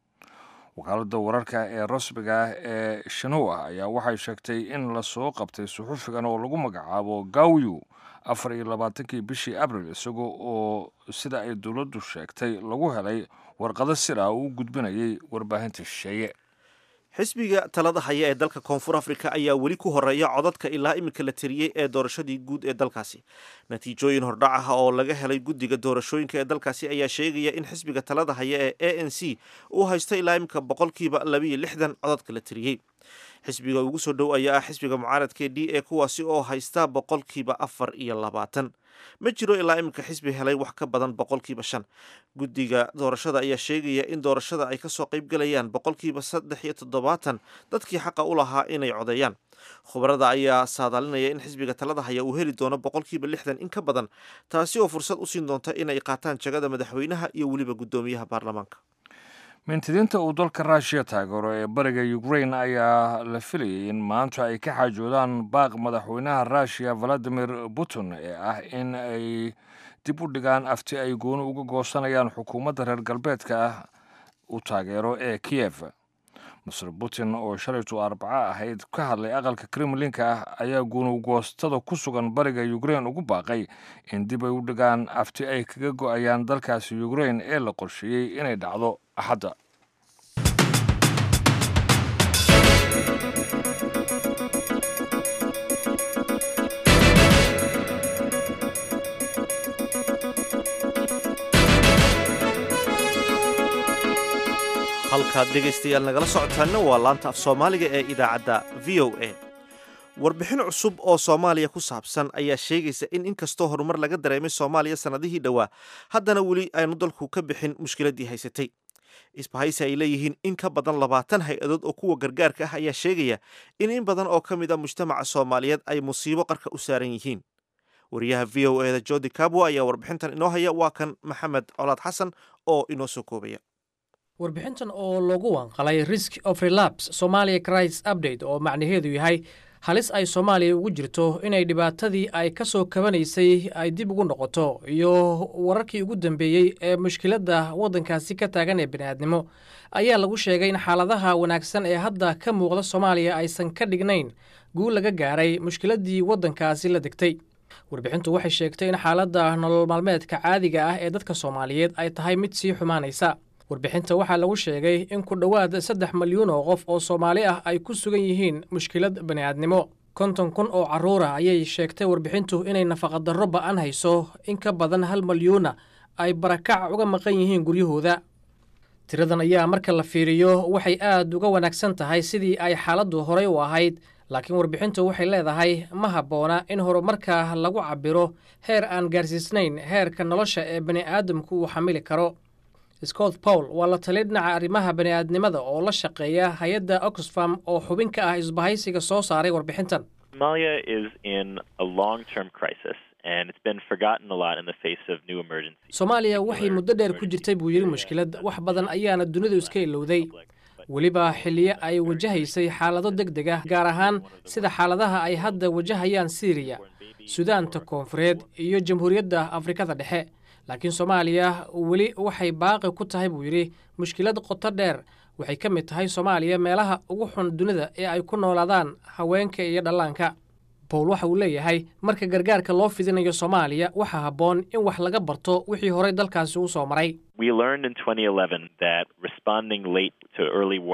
wakaaladda wararka ee rasmiga ah ee shinhua ayaa waxay sheegtay in lasoo qabtay suxufigan oo lagu magacaabo gawyu afar iyo labaatankii bishii abril isagoo oo sida ay dowladdu sheegtay lagu helay warqado sir ah uu gudbinayay warbaahinta shisheeye xisbiga talada haya ee dalka koonfur afrika ayaa weli ku horeeya codadka ilaa iminka la tiriyey ee doorashadii guud ee dalkaasi natiijooyin hordhac ah oo laga helay guddiga doorashooyinka ee dalkaasi ayaa sheegaya in xisbiga talada haya ee a n c uu haysto ilaa iminka boqolkiiba labiiyo lixdan codadka la tiriyey xisbiga ugu soo dhow ayaa ah xisbiga mucaaradka d a kuwaasi oo haysta boqolkiiba afar iyo labaatan ma jiro ilaa iminka xisbi helay wax ka badan boqolkiiba shan guddiga doorashada ayaa sheegaya in doorashada ay kasoo qayb galayaan boqolkiiba saddex iyo toddobaatan dadkii xaqa u lahaa inay codeeyaan khubarada ayaa saadaalinaya in xisbiga talada haya uu heli doono boqolkiiba lixdan in ka badan taasi oo fursad u siin doonta inay qaataan jagada madaxweynaha iyo weliba guddoomiyaha baarlamaanka mintidiinta uu dalka ruushiya taageero ee bariga ukrain ayaa la filayay in maanta ay ka xaajoodaan baaq madaxweynaha ruushiya valadimir putin ee ah in ay dib u dhigaan afti ay gooni uga goosanayaan xukuumadda reer galbeedka ah u taageero ee kiyev masr putin oo shalaytu arbaco ahayd ka hadlay aqalka kremlinka ah ayaa guunugoostada ku sugan bariga ukrain ugu baaqay in dib ay u dhigaan afti ay kaga go-ayaan dalkaasi ukrain ee la qorsheeyey inay dhacdo axadda halkaad dhegaystayaal nagala socotaanna waa laanta af soomaaliga ee idaacadda v o a warbixin cusub oo soomaaliya ku saabsan ayaa sheegaysa in inkastoo horumar laga dareemay soomaaliya sannadihii dhowaa haddana weli aynu dalku ka bixin mushkiladdii haysatay isbahaysi ay leeyihiin in ka badan labaatan hay-adood oo kuwa gargaarka ah ayaa sheegaya in in badan oo ka mid a mujtamaca soomaaliyeed ay musiibo qarka u saaran yihiin wariyaha v o eda jodi kabwa ayaa warbixintan inoo haya waa kan maxamed colaad xasan oo inoo soo koobaya warbixintan oo lagu wanqalay risk of relapse somalia crisis update oo macnaheedu yahay halis ay soomaaliya ugu jirto inay dhibaatadii ay ka soo kabanaysay ay dib ugu noqoto iyo wararkii ugu dambeeyey ee mushkiladda waddankaasi ka taagan ee bini'aadnimo ayaa lagu sheegay in xaaladaha wanaagsan ee hadda ka muuqda soomaaliya aysan ka dhignayn guul laga gaaray mushkiladdii waddankaasi la degtay warbixintu waxay sheegtay in xaaladda nolol maalmeedka caadiga ah ee dadka soomaaliyeed ay tahay mid sii xumaanaysa warbixinta waxaa lagu sheegay in ku dhowaad saddex malyuun oo qof oo soomaali ah ay ku sugan yihiin mushkilad bani'aadnimo konton kun oo carruura ayay sheegtay warbixintu inay nafaqadarro ba'an hayso in ka badan hal malyuuna ay barakac uga maqan yihiin guryahooda tiradan ayaa marka la fiiriyo waxay aad uga wanaagsan tahay sidii ay xaaladdu horay u ahayd laakiin warbixintu waxay leedahay ma habboona in horumarka lagu cabbiro heer aan gaarsiisnayn heerka nolosha ee bani'aadamku uu xamili karo scott pawl waa la taliya dhinaca arrimaha bani'aadnimada oo la shaqeeya hay-adda oxfam oo xubin ka ah isbahaysiga soo saaray warbixintan soomaaliya waxay muddo dheer ku jirtay buu yidhi mushkilad wax badan ayaana dunidu iska ilowday weliba xilliyo ay wajahaysay xaalado deg deg ah gaar ahaan sida xaaladaha ay hadda wajahayaan siiriya sudaanta koonfureed iyo jamhuuriyadda afrikada dhexe laakiin soomaaliya weli waxay baaqi ku tahay buu yidhi mushkilad qoto dheer waxay ka mid tahay soomaaliya meelaha ugu xun dunida ee ay ku noolaadaan haweenka iyo dhallaanka bowl waxa uu leeyahay marka gargaarka loo fidinayo soomaaliya waxaa habboon in wax laga barto wixii horey dalkaasi u soo maray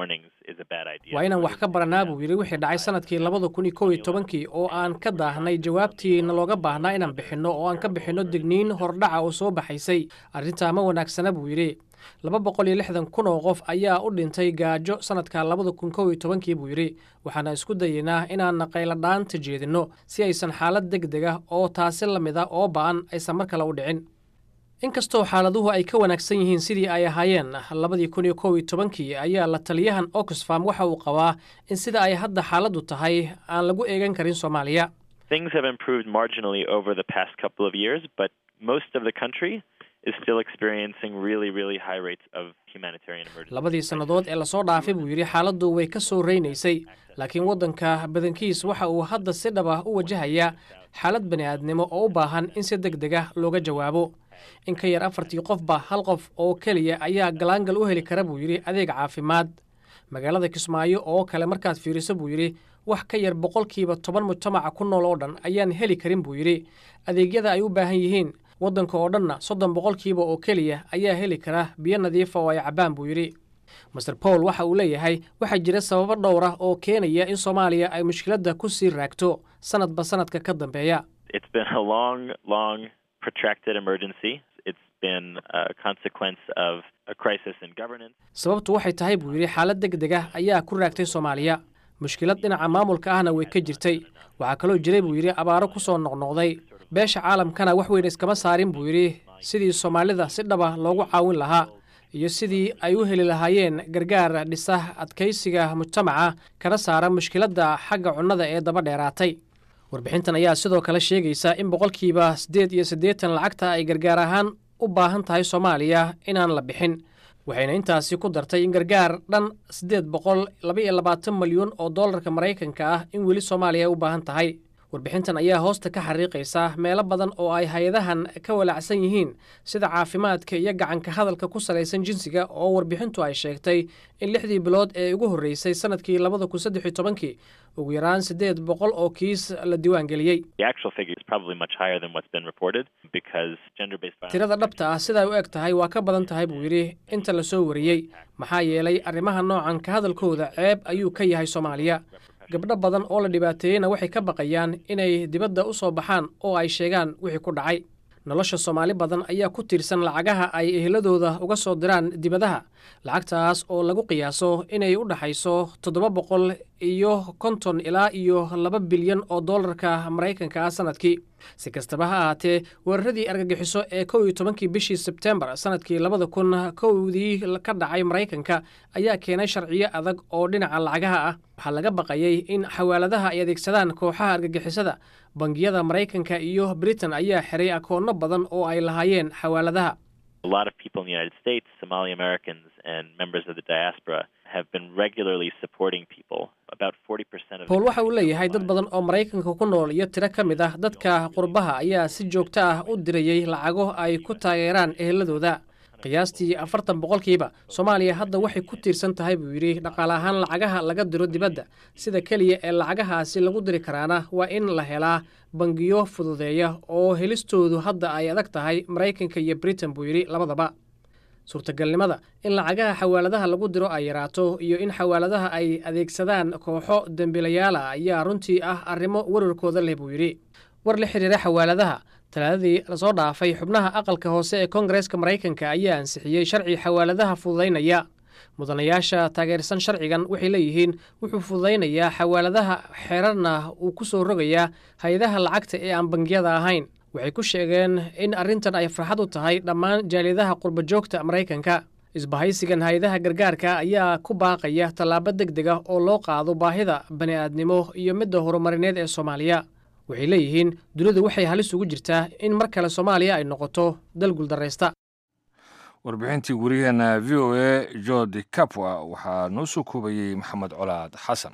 waa inaan wax ka baranaa buu yidhi wixii dhacay sanadkii labada kun iyo kow iyo tobankii oo aan ka daahnay jawaabtii nalooga baahnaa inaan bixinno oo aan ka bixinno digniin hordhaca oo soo baxaysay arrintaa ma wanaagsana buu yidhi laba boqol iyo lixdan kun oo qof ayaa u dhintay gaajo sanadka labada kun kow iyo tobankii buu yidhi waxaana isku dayeynaa inaan qayladhaanta jeedinno si aysan xaalad deg deg ah oo taasi la mid a oo ba'an aysan mar kale u dhicin inkastoo xaaladuhu ay ka wanaagsan yihiin sidii ay ahaayeen labadii kun iyo kow iyo tobankii ayaa la taliyahan oxfam waxa uu qabaa in sida ay hadda xaaladdu tahay aan lagu eegan karin soomaaliya Things have improved marginally over the past couple of years, but most of the country is still experiencing really, really high rates of humanitarian emergency. labadii sannadood ee lasoo dhaafay buu yidhi xaaladdu way ka soo reynaysay laakiin waddanka badankiis waxa uu hadda si dhab ah u wajahayaa xaalad bani'aadnimo oo u baahan in si deg deg ah looga jawaabo in ka yar afartii qofba hal qof oo keliya ayaa galaangal u heli kara buu yidhi adeeg caafimaad magaalada kismaayo oo kale markaad fiiriso buu yidhi wax ka yar boqolkiiba toban mujtamaca ku nool oo dhan ayaan heli karin buu yidhi adeegyada ay u baahan yihiin waddanka oo dhanna soddon boqolkiiba oo keliya ayaa heli kara biyo nadiifa oo ay cabbaan buu yidhi master paul waxa uu leeyahay waxaa jira sababo dhowr ah oo keenaya in soomaaliya ay mushkiladda ku sii raagto sanadba sanadka ka dambeeya It's been a long, long, protracted emergency. It's been a consequence of a crisis in governance. sababtu waxay tahay buu yidhi xaalad deg deg ah ayaa ku raagtay soomaaliya mushkilad dhinaca maamulka ahna way ka jirtay waxaa kaloo jiray buu yidhi abaaro ku soo noqnoqday beesha caalamkana wax weyn iskama saarin buu yidhi sidii soomaalida si dhaba loogu caawin lahaa iyo sidii ay u heli lahaayeen gargaar dhisa adkaysiga mujtamaca kana saara mushkiladda xagga cunnada ee daba dheeraatay warbixintan ayaa sidoo kale sheegaysa in boqolkiiba siddeed iyo siddeetan lacagta ay gargaar ahaan u baahan tahay soomaaliya inaan la bixin waxayna intaasi ku dartay in gargaar dhan siddeed boqol laba iyo labaatan malyan oo dollarka maraykanka ah in weli soomaaliya ay u baahan tahay warbixintan ayaa hoosta ka xariiqaysa meelo badan oo ay hay-adahan ka walacsan yihiin sida caafimaadka iyo gacanka hadalka ku salaysan jinsiga oo warbixintu ay sheegtay in lixdii bilood ee ugu horreysay sanadkii labada kun saddex iyo tobankii ugu yaraan siddeed boqol oo kiis la diiwaangeliyey The actual figure is probably much higher than what's been reported because gender-based violence. tirada dhabta ah siday u eg tahay waa ka badan tahay buu yidhi inta la soo wariyey maxaa yeelay arrimaha noocan ka hadalkooda ceeb ayuu ka yahay soomaaliya gabdho badan oo la dhibaateeyeyna waxay ka baqayaan inay dibadda u soo baxaan oo ay sheegaan wixii ku dhacay nolosha soomaali badan ayaa ku tiirsan lacagaha ay eheladooda uga soo diraan dibadaha lacagtaas oo lagu qiyaaso inay u dhaxayso toddoba boqol iyo konton ilaa iyo laba bilyan oo dollarka maraykanka ah sanadkii si kastaba ha ahaatee weeraradii argagixiso ee kow iyo tobankii bishii sebtembar sanadkii labada kun kowdii ka dhacay maraykanka ayaa keenay sharciyo adag oo dhinaca lacagaha ah waxaa laga baqayey in xawaaladaha ay adeegsadaan kooxaha argagixisada bangiyada maraykanka iyo britain ayaa xiray akoonno badan oo ay lahaayeen xawaaladaha A lot of people in the United States, Somali Americans, and members of the diaspora have been regularly supporting people. About 40% of bowl waxa uu leeyahay dad badan oo maraykanka ku nool iyo tiro ka mid ah dadka qurbaha ayaa si joogto ah u dirayey lacago ay ku taageeraan eheladooda qiyaastii afartan boqolkiiba soomaaliya hadda waxay ku tiirsan tahay buu yidhi dhaqaale ahaan lacagaha laga diro dibadda sida keliya ee lacagahaasi lagu diri karaana waa in la helaa bangiyo fududeeya oo helistoodu hadda ay adag tahay maraykanka iyo britain buu yidhi labadaba suurtagalnimada in lacagaha xawaaladaha lagu diro ay yaraato iyo in xawaaladaha ay adeegsadaan kooxo dembiilayaala ayaa runtii ah arrimo wararkooda leh buu yidhi war la xiriira xawaaladaha talaadadii lasoo dhaafay xubnaha aqalka hoose ee koongareeska maraykanka ayaa ansixiyey sharci xawaaladaha fududaynaya mudanayaasha taageersan sharcigan waxay leeyihiin wuxuu fududaynayaa xawaaladaha xeerarna uu ku soo rogayaa hay-adaha lacagta ee aan bangiyada ahayn waxay ku sheegeen in arrintan ay farxad u tahay dhammaan jaaliyadaha qurba joogta maraykanka isbahaysigan hay-adaha gargaarka ayaa ku baaqaya tallaabo deg deg ah oo loo qaado baahida bani'aadnimo iyo midda horumarineed ee soomaaliya waxay leeyihiin dunidu waxay halis ugu jirtaa in mar kale soomaaliya ay noqoto dal guuldarraysta warbixintii wariyaheena v o a jordi capwa waxaa noo soo koobayey maxamed colaad xasan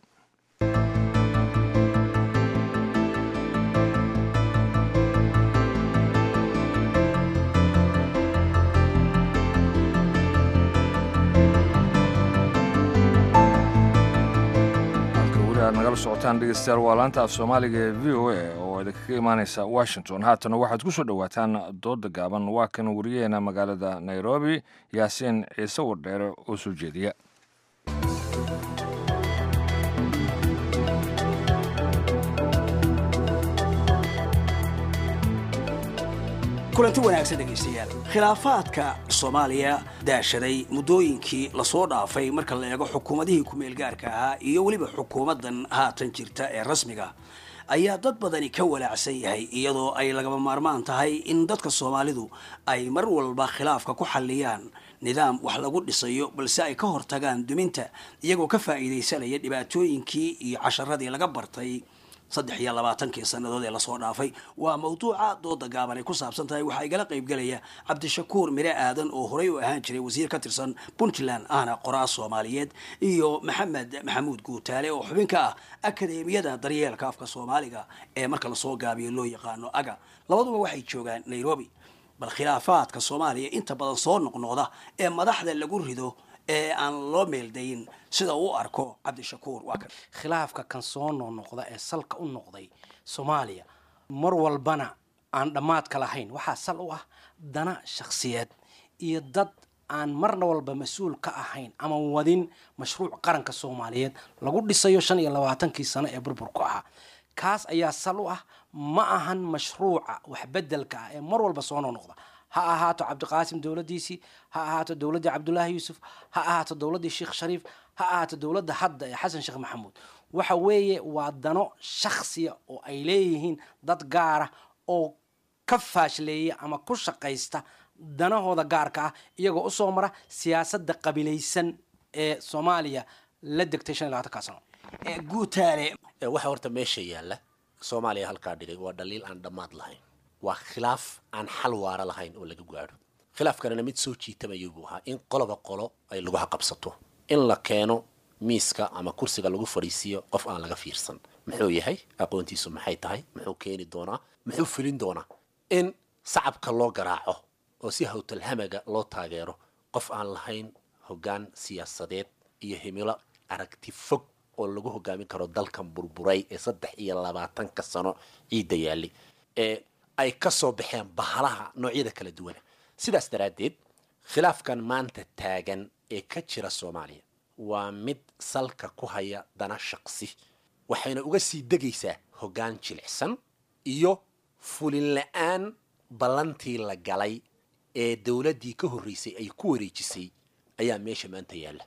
halka weli aad nagala socotaan dhegeystayaal waa laanta af soomaaliga ee v o a oo idinkaga imaaneysa washington haatana waxaad ku soo dhowaataan dooda gaaban waa kan wariyaheena magaalada nairobi yaasiin ciise wardheere oo soo jeediya kulanti wanaagsan dhegaystayaal khilaafaadka soomaaliya daashaday muddooyinkii lasoo dhaafay marka la eego xukuumadihii ku-meelgaarka ahaa iyo weliba xukuumaddan haatan jirta ee rasmiga ayaa dad badani ka walaacsan yahay iyadoo ay lagaba maarmaan tahay in dadka soomaalidu ay mar walba khilaafka ku xalliyaan nidaam wax lagu dhisayo balse ay ka hortagaan duminta iyagoo ka faa'iidaysanaya dhibaatooyinkii iyo casharadii laga bartay saddex iyo labaatankii sannadood ee lasoo dhaafay waa mawduuca dooda gaaban ay ku saabsan tahay waxaa igala qaybgelaya cabdishakuur mire aadan oo horey u ahaan jiray wasiir ka tirsan puntland ahna qoraa soomaaliyeed iyo maxamed maxamuud guutaale oo xubin ka ah akadeemiyada daryeelka afka soomaaliga ee marka lasoo gaabiyo loo yaqaano aga labaduba waxay joogaan nairobi bal khilaafaadka soomaaliya inta badan soo noqnoqda ee madaxda lagu rido ee aan loo meeldayin sida uu arko cabdishakuur waa kan khilaafka kan soo noqnoqda ee salka u noqday soomaaliya mar walbana aan dhammaadka lahayn waxaa sal u ah dana shakhsiyeed iyo dad aan marna walba mas-uul ka ahayn ama wadin mashruuc qaranka soomaaliyeed lagu dhisayo shan iyo labaatankii sano ee burburku ahaa kaas ayaa sal u ah ma ahan mashruuca waxbedelka ah ee mar walba soo noqnoqda ha ahaato cabdiqaasim dowladdiisii ha ahaato dowladdii cabdulaahi yuusuf ha ahaato dowladdii sheekh shariif ha ahaato dowladda hadda ee xasan sheekh maxamuud waxa weeye waa dano shakhsiya oo ay leeyihiin dad gaara oo ka faashleeya ama ku shaqaysta danahooda gaarka ah iyagoo usoo mara siyaasadda qabilaysan ee soomaaliya la degtay shan iyo labaatanka sano guutaale waxa horta meesha yaalla soomaaliya halkaa dhigay waa dhaliil aan dhammaad lahayn waa khilaaf aan xal waara lahayn oo laga gaadho khilaafkanina mid soo jiitamaya buu ahaa in qoloba qolo ay lagu qabsato in la keeno miiska ama kursiga lagu fadhiisiiyo qof aan laga fiirsan muxuu yahay aqoontiisu maxay tahay muxuu keeni doonaa muxuu fulin doonaa in sacabka loo garaaco oo si hawtalhamaga loo taageero qof aan lahayn hoggaan siyaasadeed iyo himilo aragti fog oo lagu hogaamin karo dalkan burburay ee saddex iyo labaatanka sano ciidda yaalli ee ay ka soo baxeen bahalaha noocyada kala duwana sidaas daraaddeed khilaafkan maanta taagan ee ka jira soomaaliya waa mid salka ku haya dana shaqsi waxayna uga sii degaysaa hoggaan jilicsan iyo fulin la-aan ballantii la galay ee dowladdii ka horreysay ay ku wareejisay ayaa meesha maanta yaalla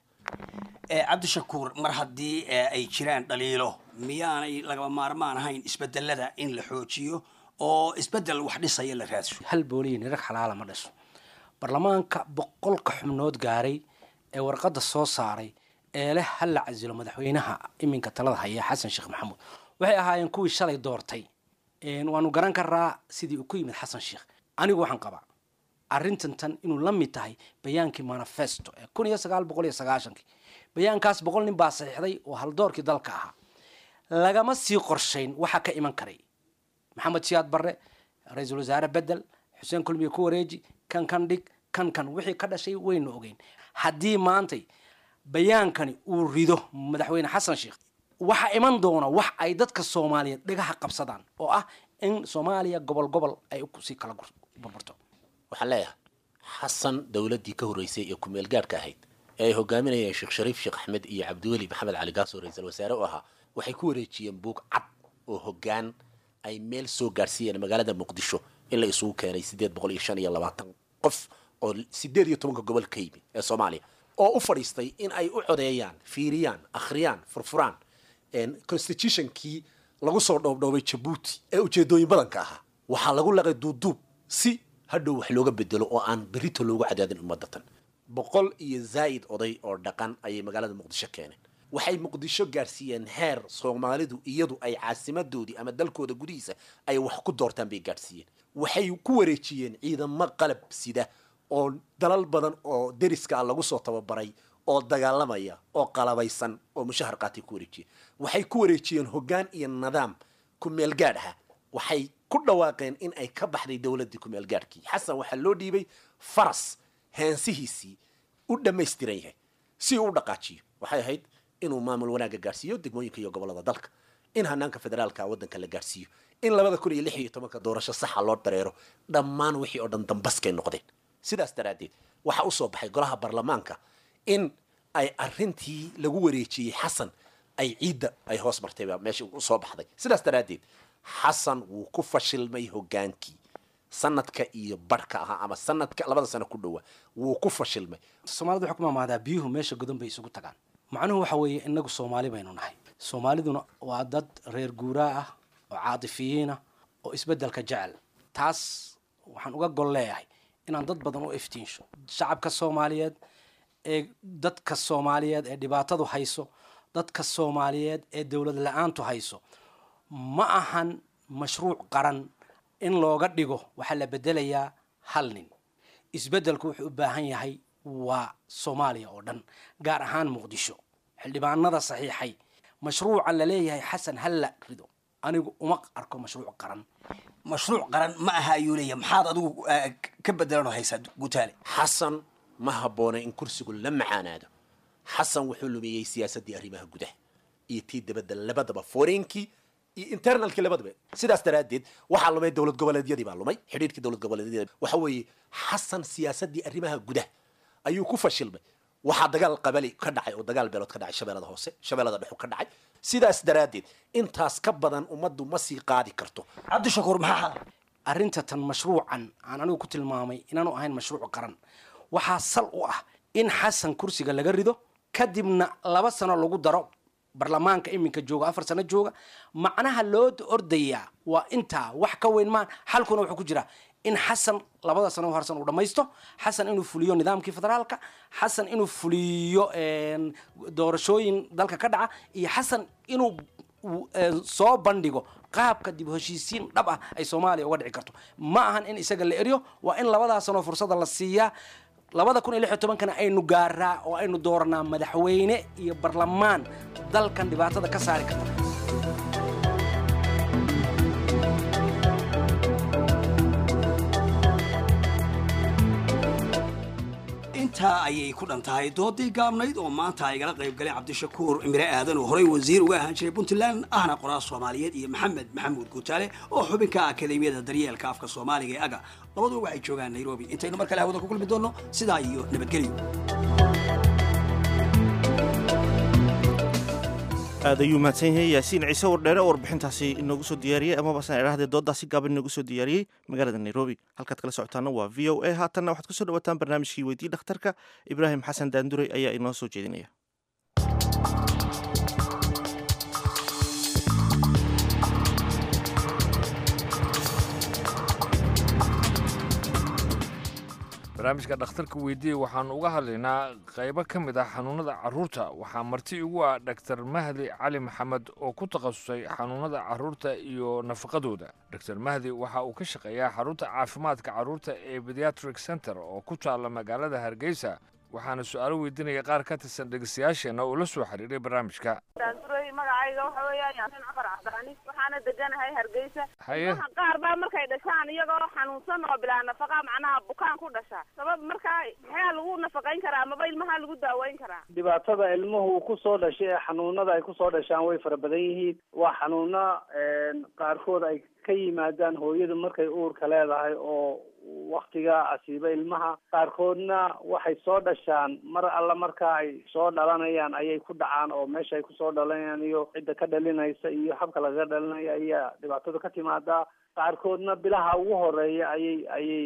cabdishakuur mar haddii ay jiraan dhaliilo miyaanay lagaba maarmaan ahayn isbedelada in la xoojiyo oo isbedel wax dhisaya la raadso hal booliyin rag xalaala ma dhiso baarlamaanka boqolka xubnood gaaray ee warqadda soo saaray ee leh hal la casilo madaxweynaha iminka talada haya xasan sheekh maxamuud waxay ahaayeen kuwii shalay doortay waanu garan karaa sidii uu ku yimid xasan sheekh anigu waxaan qabaa arrintan tan inuu la mid tahay bayaankii manifesto ee kun iyo sagaal boqol iyo sagaashankii bayaankaas boqol nin baa saxiixday oo haldoorkii dalka ahaa lagama sii qorshayn waxaa ka iman karay maxamed siyaad barre ra-iisul wasaare bedel xuseen kulmiye ku wareeji kan kan dhig kan kan wixii ka dhashay waynu ogeyn haddii maantay bayaankani uu rido madaxweyne xasan sheekh waxaa iman doona wax ay dadka soomaaliyeed dhagaha qabsadaan oo ah in soomaaliya gobol gobol ay sii kala burburto waxaan leeyahay xasan dowladdii ka horreysay ee ku-meel gaadhka ahayd ee ay hogaaminayeen sheekh shariif sheekh axmed iyo cabdiweli maxamed cali gaasoo ra-iisul wasaare u ahaa waxay ku wareejiyeen buug cad oo hoggaan ay meel soo gaadhsiiyeen magaalada muqdisho in la isugu keenay siddeed boqol iyo shan iyo labaatan qof oo siddeed iyo tobanka gobol ka yimi ee soomaaliya oo u fadhiistay in ay u codeeyaan fiiriyaan akhriyaan furfuraan constitutionkii lagu soo dhoobdhoobay jabuuti ee ujeedooyin badanka ahaa waxaa lagu laqay duuduub si hadhow wax looga bedelo oo aan berito loogu cadaadin ummadatan boqol iyo zaa'id oday oo dhaqan ayay magaalada muqdisho keeneen waxay muqdisho gaadhsiiyeen heer soomaalidu iyadu ay caasimadoodii ama dalkooda gudihiisa ay wax ku doortaan bay gaadhsiiyeen waxay ku wareejiyeen ciidamo qalab sida oo dalal badan oo deriska ah lagu soo tababaray oo dagaalamaya oo qalabaysan oo mushahar qaatay ku wareejiyen waxay ku wareejiyeen hoggaan iyo nidaam ku-meel gaadh ah waxay ku dhawaaqeen in ay ka baxday dowladdii ku-meel gaadhkii xasan waxaa loo dhiibay faras heensihiisii u dhammaystiran yahay si uu u dhaqaajiyo waxay ahayd inuu maamul wanaagga gaadhsiiyo degmooyinka iyo gobollada dalka in hanaanka federaalka waddanka la gaadhsiiyo in labada kun iyo lix iyo tobanka doorasho saxa loo dareero dhammaan wixii oo dhan dambaskay noqdeen sidaas daraaddeed waxaa u soo baxay golaha baarlamaanka in ay arrintii lagu wareejiyey xasan ay ciidda ay hoos martay baa meesha u soo baxday sidaas daraaddeed xasan wuu ku fashilmay hoggaankii sanadka iyo barhka ahaa ama sanadka labada sano ku dhowa wuu ku fashilmay soomaalida waxay ku maamaadaa biyuhu meesha godan bay isugu tagaan macnuhu waxa weeye inagu soomaali baynu nahay soomaaliduna waa dad reer guuraa ah oo caatifiyiin ah oo isbeddelka jecel taas waxaan uga gol leeyahay inaan dad badan u iftiinsho shacabka soomaaliyeed ee dadka soomaaliyeed ee dhibaatadu hayso dadka soomaaliyeed ee dowlad la-aantu hayso ma ahan mashruuc qaran in looga dhigo waxaa la bedelayaa hal nin isbeddelku wuxuu u baahan yahay waa soomaaliya oo dhan gaar ahaan muqdisho xildhibaanada saxiixay mashruuca la leeyahay xasan halla rido anigu uma arko mashruuc qaran mashruuc qaran ma aha ayuu leeyahay maxaad adigu eh, ka bedelanoo haysaa gutaale xasan ma habboona in kursigu la macaanaado xasan wuxuu lumiyey siyaasaddii arrimaha gudaha iyo tii dabadda labadaba foreenkii iyo internalkii labadaba sidaas daraaddeed waxaa lumay dowlad goboleedyadii baa lumay xidhiidhkii dowlad goboleedyada waxa weeye xasan siyaasaddii arrimaha gudaha ayuu ku fashilmay waxaa dagaal qabali ka dhacay oo dagaal beelood ka dhacay shabeellada hoose shabeellada dhexu ka dhacay sidaas daraaddeed intaas ka badan ummaddu ma sii qaadi karto cabdishakuur maxaa arrinta tan mashruucan aan anigu ku tilmaamay inaanu ahayn mashruuc qaran waxaa sal u ah in xasan kursiga laga rido kadibna laba sano lagu daro barlamaanka iminka jooga afar sano jooga macnaha loo ordayaa waa intaa wax ka weyn maan xalkuna wuxuu ku jiraa in xasan labada sano harsan uu dhammaysto xasan inuu fuliyo nidaamkii federaalka xasan inuu fuliyo een, doorashooyin dalka ka dhaca iyo xasan inuu uu, een, soo bandhigo qaabka dib u heshiisiin dhab ah ay soomaaliya uga dhici karto ma ahan in isaga la eryo waa in labadaa sanoo fursada la siiyaa labada kun iyo lix iyo tobankana aynu gaaraa oo aynu dooranaa madaxweyne iyo barlamaan dalkan dhibaatada ka saari karta intaa ayay ku dhan tahay doodii gaabnayd oo maanta ay igala qayb galeen cabdishakuur imire aadan oo horey wasiir uga ahaan jiray puntland ahna qoraal soomaaliyeed iyo maxamed maxamuud guutaale oo xubinka akademiyada daryeelka afka soomaaliga ee aga labaduba waxay joogaan nairobi intaynu mar kale hawada ku kulmi doonno sidaa iyo nabadgelyo aad ayuu mahadsan yahay yaasiin ciise wardheere oo warbixintaasi inoogu soo diyaariyey amabasna idhahdee dooddaasi gaaban inoogu soo diyaariyey magaalada nairobi halkaad kala socotaana waa v o a haatanna waxaad kusoo dhawataan barnaamijkii weydii dhakhtarka ibraahim xasan daanduray ayaa inoo soo jeedinaya barnaamijka dhakhtarka weydiiye waxaanu uga hadlaynaa qaybo ka mid ah xanuunada carruurta waxaa marti igu ah dhaktar mahdi cali maxamed oo ku takhasusay xanuunada carruurta iyo nafaqadooda dr mahdi waxa uu ka shaqeeyaa xarunta caafimaadka carruurta ee pediatric center oo ku taalla magaalada hargeysa waxaana su-aalo weydiinaya qaar ka tirsan dhegeystayaasheenna oo la soo xiriiray barnaamijka daanduray magacayga waxa weeyaan yaasin cafar cabdiraani waxaana deganahay hargeysa Haye. ilmaha qaar baa markay dhashaan iyagoo xanuunsan oo bilaa nafaqa macnaha bukaan ku dhasha sabab markaa maxaa lagu nafaqayn karaa amaba ilmaha lagu daaweyn karaa dhibaatada ilmuhu uu kusoo dhashay ee xanuunada ay kusoo dhashaan way fara badan yihiin waa xanuuno qaarkood ay ka yimaadaan hooyadu markay uurka leedahay oo waktiga asiiba ilmaha qaarkoodna waxay soo dhashaan mar alla marka ay soo dhalanayaan ayay ku dhacaan oo meesha ay kusoo dhalanayaan iyo cidda ka dhalinaysa iyo habka lagaga dhalinayo ayaa dhibaatada ka timaadaa qaarkoodna bilaha ugu horeeya ayay ayay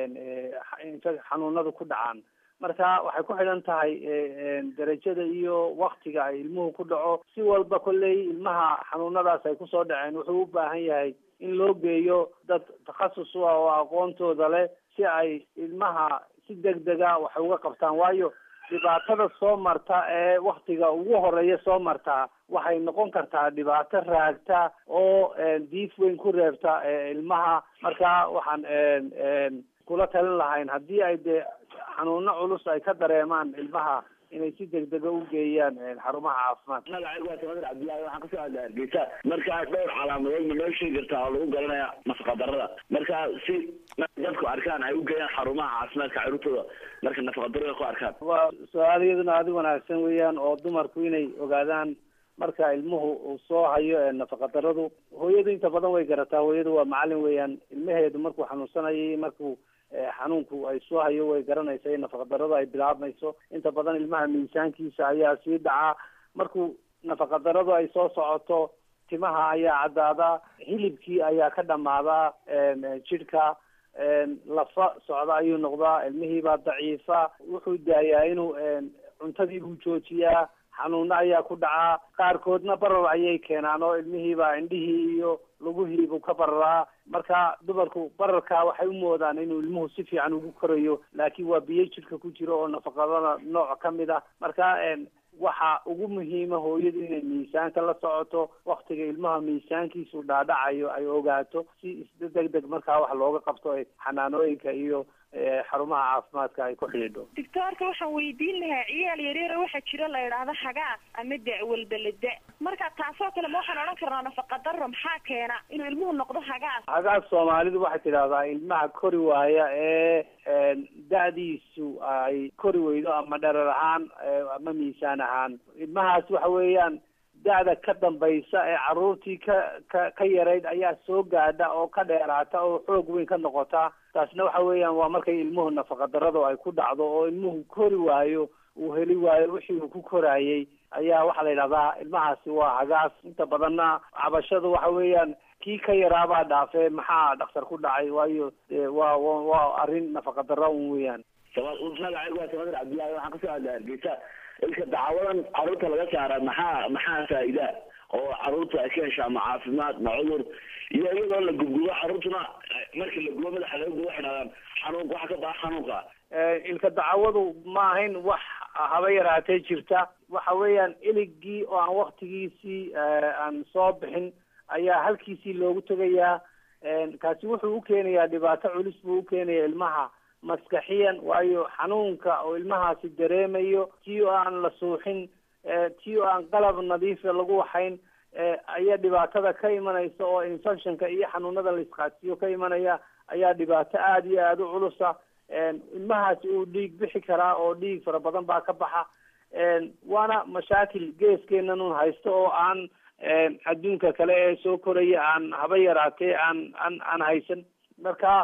infa- xanuunadu ku dhacaan marka waxay ku xidhan tahay derajada iyo waktiga ay ilmuhu ku dhaco si walba kolley ilmaha xanuunadaas ay kusoo dhaceen wuxuu u baahan yahay in loo geeyo dad takhasus u ah oo aqoontooda leh si ay ilmaha si degdega wax uga qabtaan waayo dhibaatada soo marta ee waktiga ugu horeeya soo marta waxay noqon kartaa dhibaato raagta oo diif weyn ku reebta ilmaha marka waxaan kula talin lahayn haddii ay dee xanuuno culus ay ka dareemaan ilmaha inay si degdega u geeyaan xarumaha caafimaadka magacaygu waa tamadar cabdillaahi waxaan kasoo hadlay hargeysa markaa dhowr calaamadood ma noo sheegi kartaa oo lagu garanaya nafaqa darada marka si dadku arkaan ay u geeyaan xarumaha caafimaadka carruurtooda marka nafaqa darada ku arkaan waa su-aal iyaduna aada u wanaagsan weeyaan oo dumarku inay ogaadaan marka ilmuhu uu soo hayo nafaqa daradu hooyadu inta badan way garataa hooyadu waa macalin weeyaan ilmaheedu markuu xanuunsanayay markuu xanuunku ay soo hayo way garanaysa in nafaqa darada ay bilaabmayso inta badan ilmaha miisaankiisa ayaa sii dhacaa markuu nafaqa daradu ay soo socoto timaha ayaa caddaadaa hilibkii ayaa ka dhamaadaa jidhka lafa socda ayuu noqdaa ilmihiibaa daciifa wuxuu daayaa inuu cuntadii buu joojiyaa xanuuno ayaa ku dhacaa qaarkoodna barar ayay keenaan oo ilmihiibaa indhihii iyo lugihiibuu ka bararaa marka dumarku bararkaa waxay u moodaan inuu ilmuhu si fiican ugu korayo laakiin waa biyo jidhka ku jiro oo nafaqadana nooc ka mid ah marka waxa ugu muhiima hooyadu inay miisaanka la socoto waktiga ilmaha miisaankiisu dhaadhacayo ay ogaato si deg deg markaa wax looga qabto xanaanooyinka iyo xarumaha caafimaadka ay ku xidhiidho doctoorka waxaan weydiin lahaa ciyaal yaryara waxaa jira la idhaahdo hagaas ama da-walbalada marka taasoo kale ma waxaan odhan karnaa nafaqadaro maxaa keena inuu ilmuhu noqdo hagaas hagaas soomaalidu waxay tidhahdaa ilmaha kori waaya ee da-diisu ay kori weydo ama dherer ahaan ama miisaan ahaan ilmahaas waxa weeyaan da-da ka dambaysa ee caruurtii ka ka ka yarayd ayaa soo gaadha oo ka dheeraata oo xoog weyn ka noqota taasna waxa weeyaan waa markay ilmuhu nafaqadarradu ay ku dhacdo oo ilmuhu kori waayo uu heli waayo wixii uu ku koraayey ayaa waxaa la yidhahdaa ilmahaasi waa hagaas inta badanna cabashadu waxa weeyaan kii ka yaraabaa dhaafee maxaa dhakhtar ku dhacay waayo waa waa arrin nafaqadarra un weeyaan magacaygu waa samadir cabdillahi waxaan kasoo hadlay hargeysa ilka dacwadan caruurta laga saara maxaa maxaa faa'iida oo caruurta ay ka heshaa ma caafimaad ma cudur iyo iyadoo la gubgubo caruurtuna markii la gubo madaxa laga gubo waxay dhahdaan xanuunka waxa ka baxa xanuunka ilka dacwadu ma ahayn wax haba yaraatee jirta waxa weeyaan iligii oo aan waktigiisii aan soo bixin ayaa halkiisii loogu tegayaa kaasi wuxuu u keenayaa dhibaato culus buu u keenaya ilmaha maskaxiyan waayo xanuunka oo ilmahaasi dareemayo tii oo aan la suuxin tii oo aan qalab nadiifa lagu waxayn ayaa dhibaatada ka imanaysa oo infectionka iyo xanuunada la isqaadsiiyo ka imanaya ayaa dhibaato aada iyo aada u culusa ilmahaasi uu dhiig bixi karaa oo dhiig fara badan baa ka baxa waana mashaakil geeskeenan un haysto oo aan adduunka kale ee soo koraya aan haba yaraatee aan aan aan haysan marka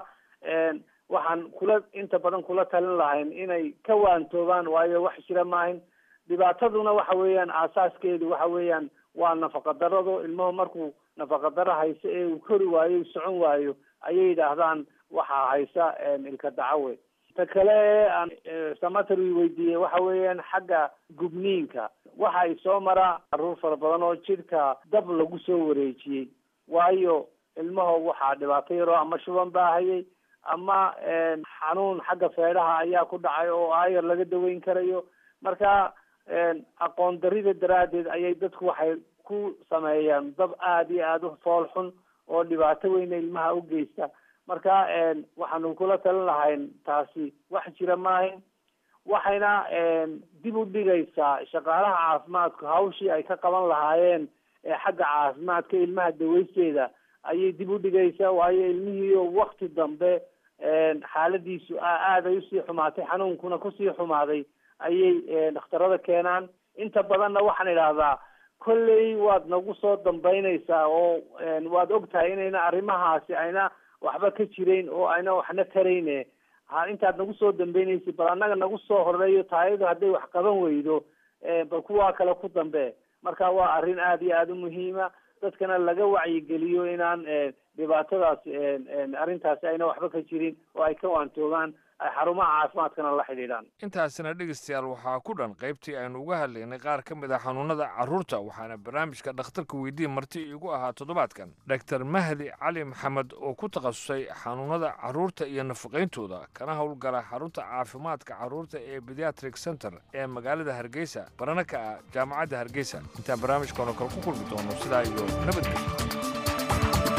waxaan kula inta badan kula talin lahayn inay ka waantoobaan waayo wax jira maahin dhibaataduna waxa weeyaan aasaaskeedu waxa weeyaan waa nafaqadarado ilmuhu markuu nafaqadaro hayso ee uu kori waayo socon waayo ayay yidhaahdaan waxaa haysa ilka dacawe ta kale ee aan samater weydiiyey waxa weeyaan xagga gubniinka waxa ay soo maraa caruur fara badan oo jidhka dab lagu soo wareejiyey waayo ilmaha waxaa dhibaato yaroo ama shuban baa hayay ama xanuun xagga feedhaha ayaa ku dhacay oo aayar laga daweyn karayo marka aqoon darida daraaddeed ayay dadku waxay ku sameeyaan dab aada iyo aada u fool xun oo dhibaato weyna ilmaha u geysta marka waxaanu kula talin lahayn taasi wax jira maahin waxayna dib u dhigaysaa shaqaalaha caafimaadku hawshii ay ka qaban lahaayeen ee xagga caafimaadka ilmaha daweysteeda ayay dib u dhigaysaa waayo ilmihiio wakti dambe xaaladiisu aada ay usii xumaatay xanuunkuna kusii xumaaday ayay dhakhtarada keenaan inta badanna waxaan idhaahdaa kolley waad nagu soo dambaynaysaa oo waad og tahay inayna arrimahaasi ayna waxba ka jirayn oo ayna waxna tarayne ha intaad nagu soo dambeynaysa bal annaga nagu soo horeeyo taayadu hadday wax qaban weydo bal kuwaa kale ku dambe marka waa arrin aada iyo aada u muhiima dadkana laga wacyigeliyo inaan dhibaatadaasi arrintaasi ayna waxba ka jirin oo ay ka waantoogaan ay xarumaha caafimaadkana la xidhiidhaan intaasina dhegeystayaal waxaa ku dhan qaybtii aynu uga hadlaynay qaar ka mid ah xanuunada carruurta waxaana barnaamijka dhakhtarka weydiin marti iigu ahaa toddobaadkan doctor mahdi cali maxamed oo ku takhasusay xanuunada carruurta iyo nafaqayntooda kana howlgala xarunta caafimaadka carruurta ee pediatric center ee magaalada hargeysa barana ka ah jaamacadda hargeysa intaan barnaamijkan oo kale ku kulmi doono sidaa iyo nabadgelyo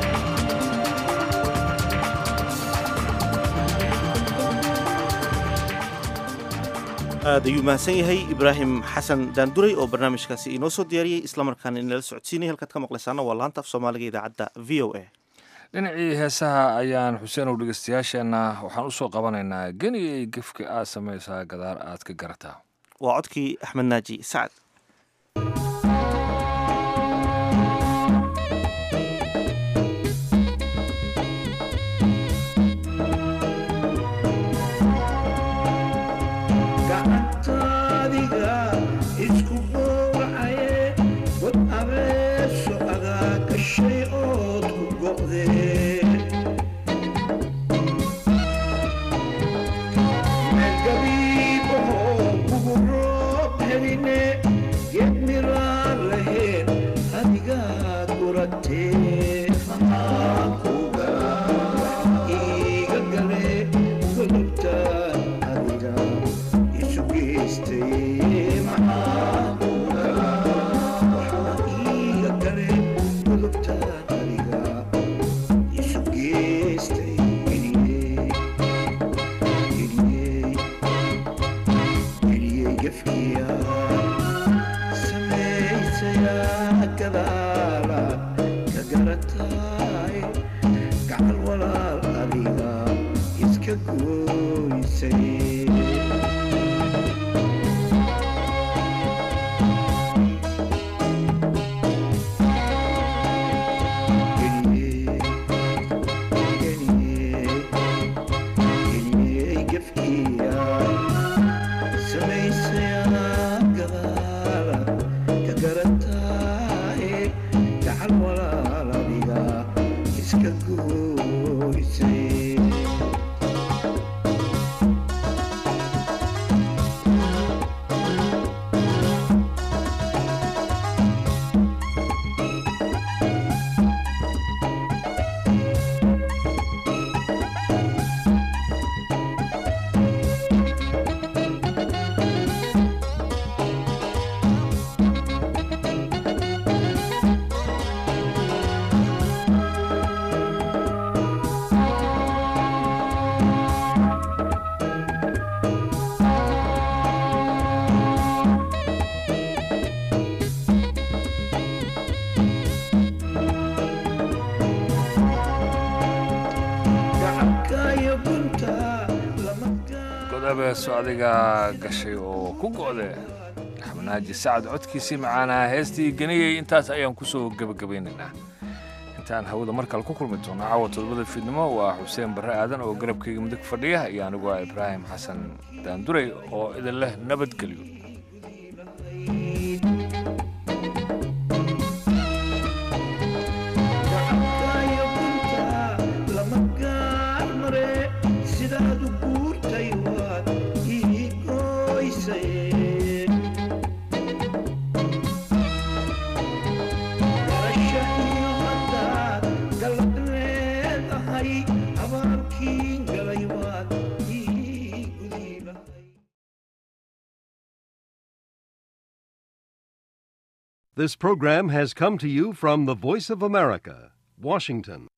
aad ayuu mahadsan yahay ibraahim xasan daanduray oo barnaamijkaasi inoo soo diyaariyey islamarkaana inala socodsiinaya halkaad ka maqlaysaana waa laanta af soomaaliga idaacadda v o a dhinacii heesaha ayaan xuseen ow dhegeystayaasheenna waxaan usoo qabanaynaa geniyay gefka aad samaysaa gadaar aad ka garataa waa codkii axmed naaji sacad shay ood ku go'dee goysay godabeeso adiga gashay oo ku go'de xabanaaji sacad codkiisii macaanaa heestii ganiyey intaas ayaan ku soo gebagabaynaynaa intaan hawada markale ku kulmi doono caawa todobada fiidnimo waa xuseen barre aadan oo garabkayga mudug fadhiya iyo anigu ah ibraahim xasan daanduray oo idin leh nabadgelyo sidaadu guurtay waad ii goysay barasha iyo haddaad galad leedahay abaalkiin galay waad ii gudi This program has come to you from the Voice of America, Washington.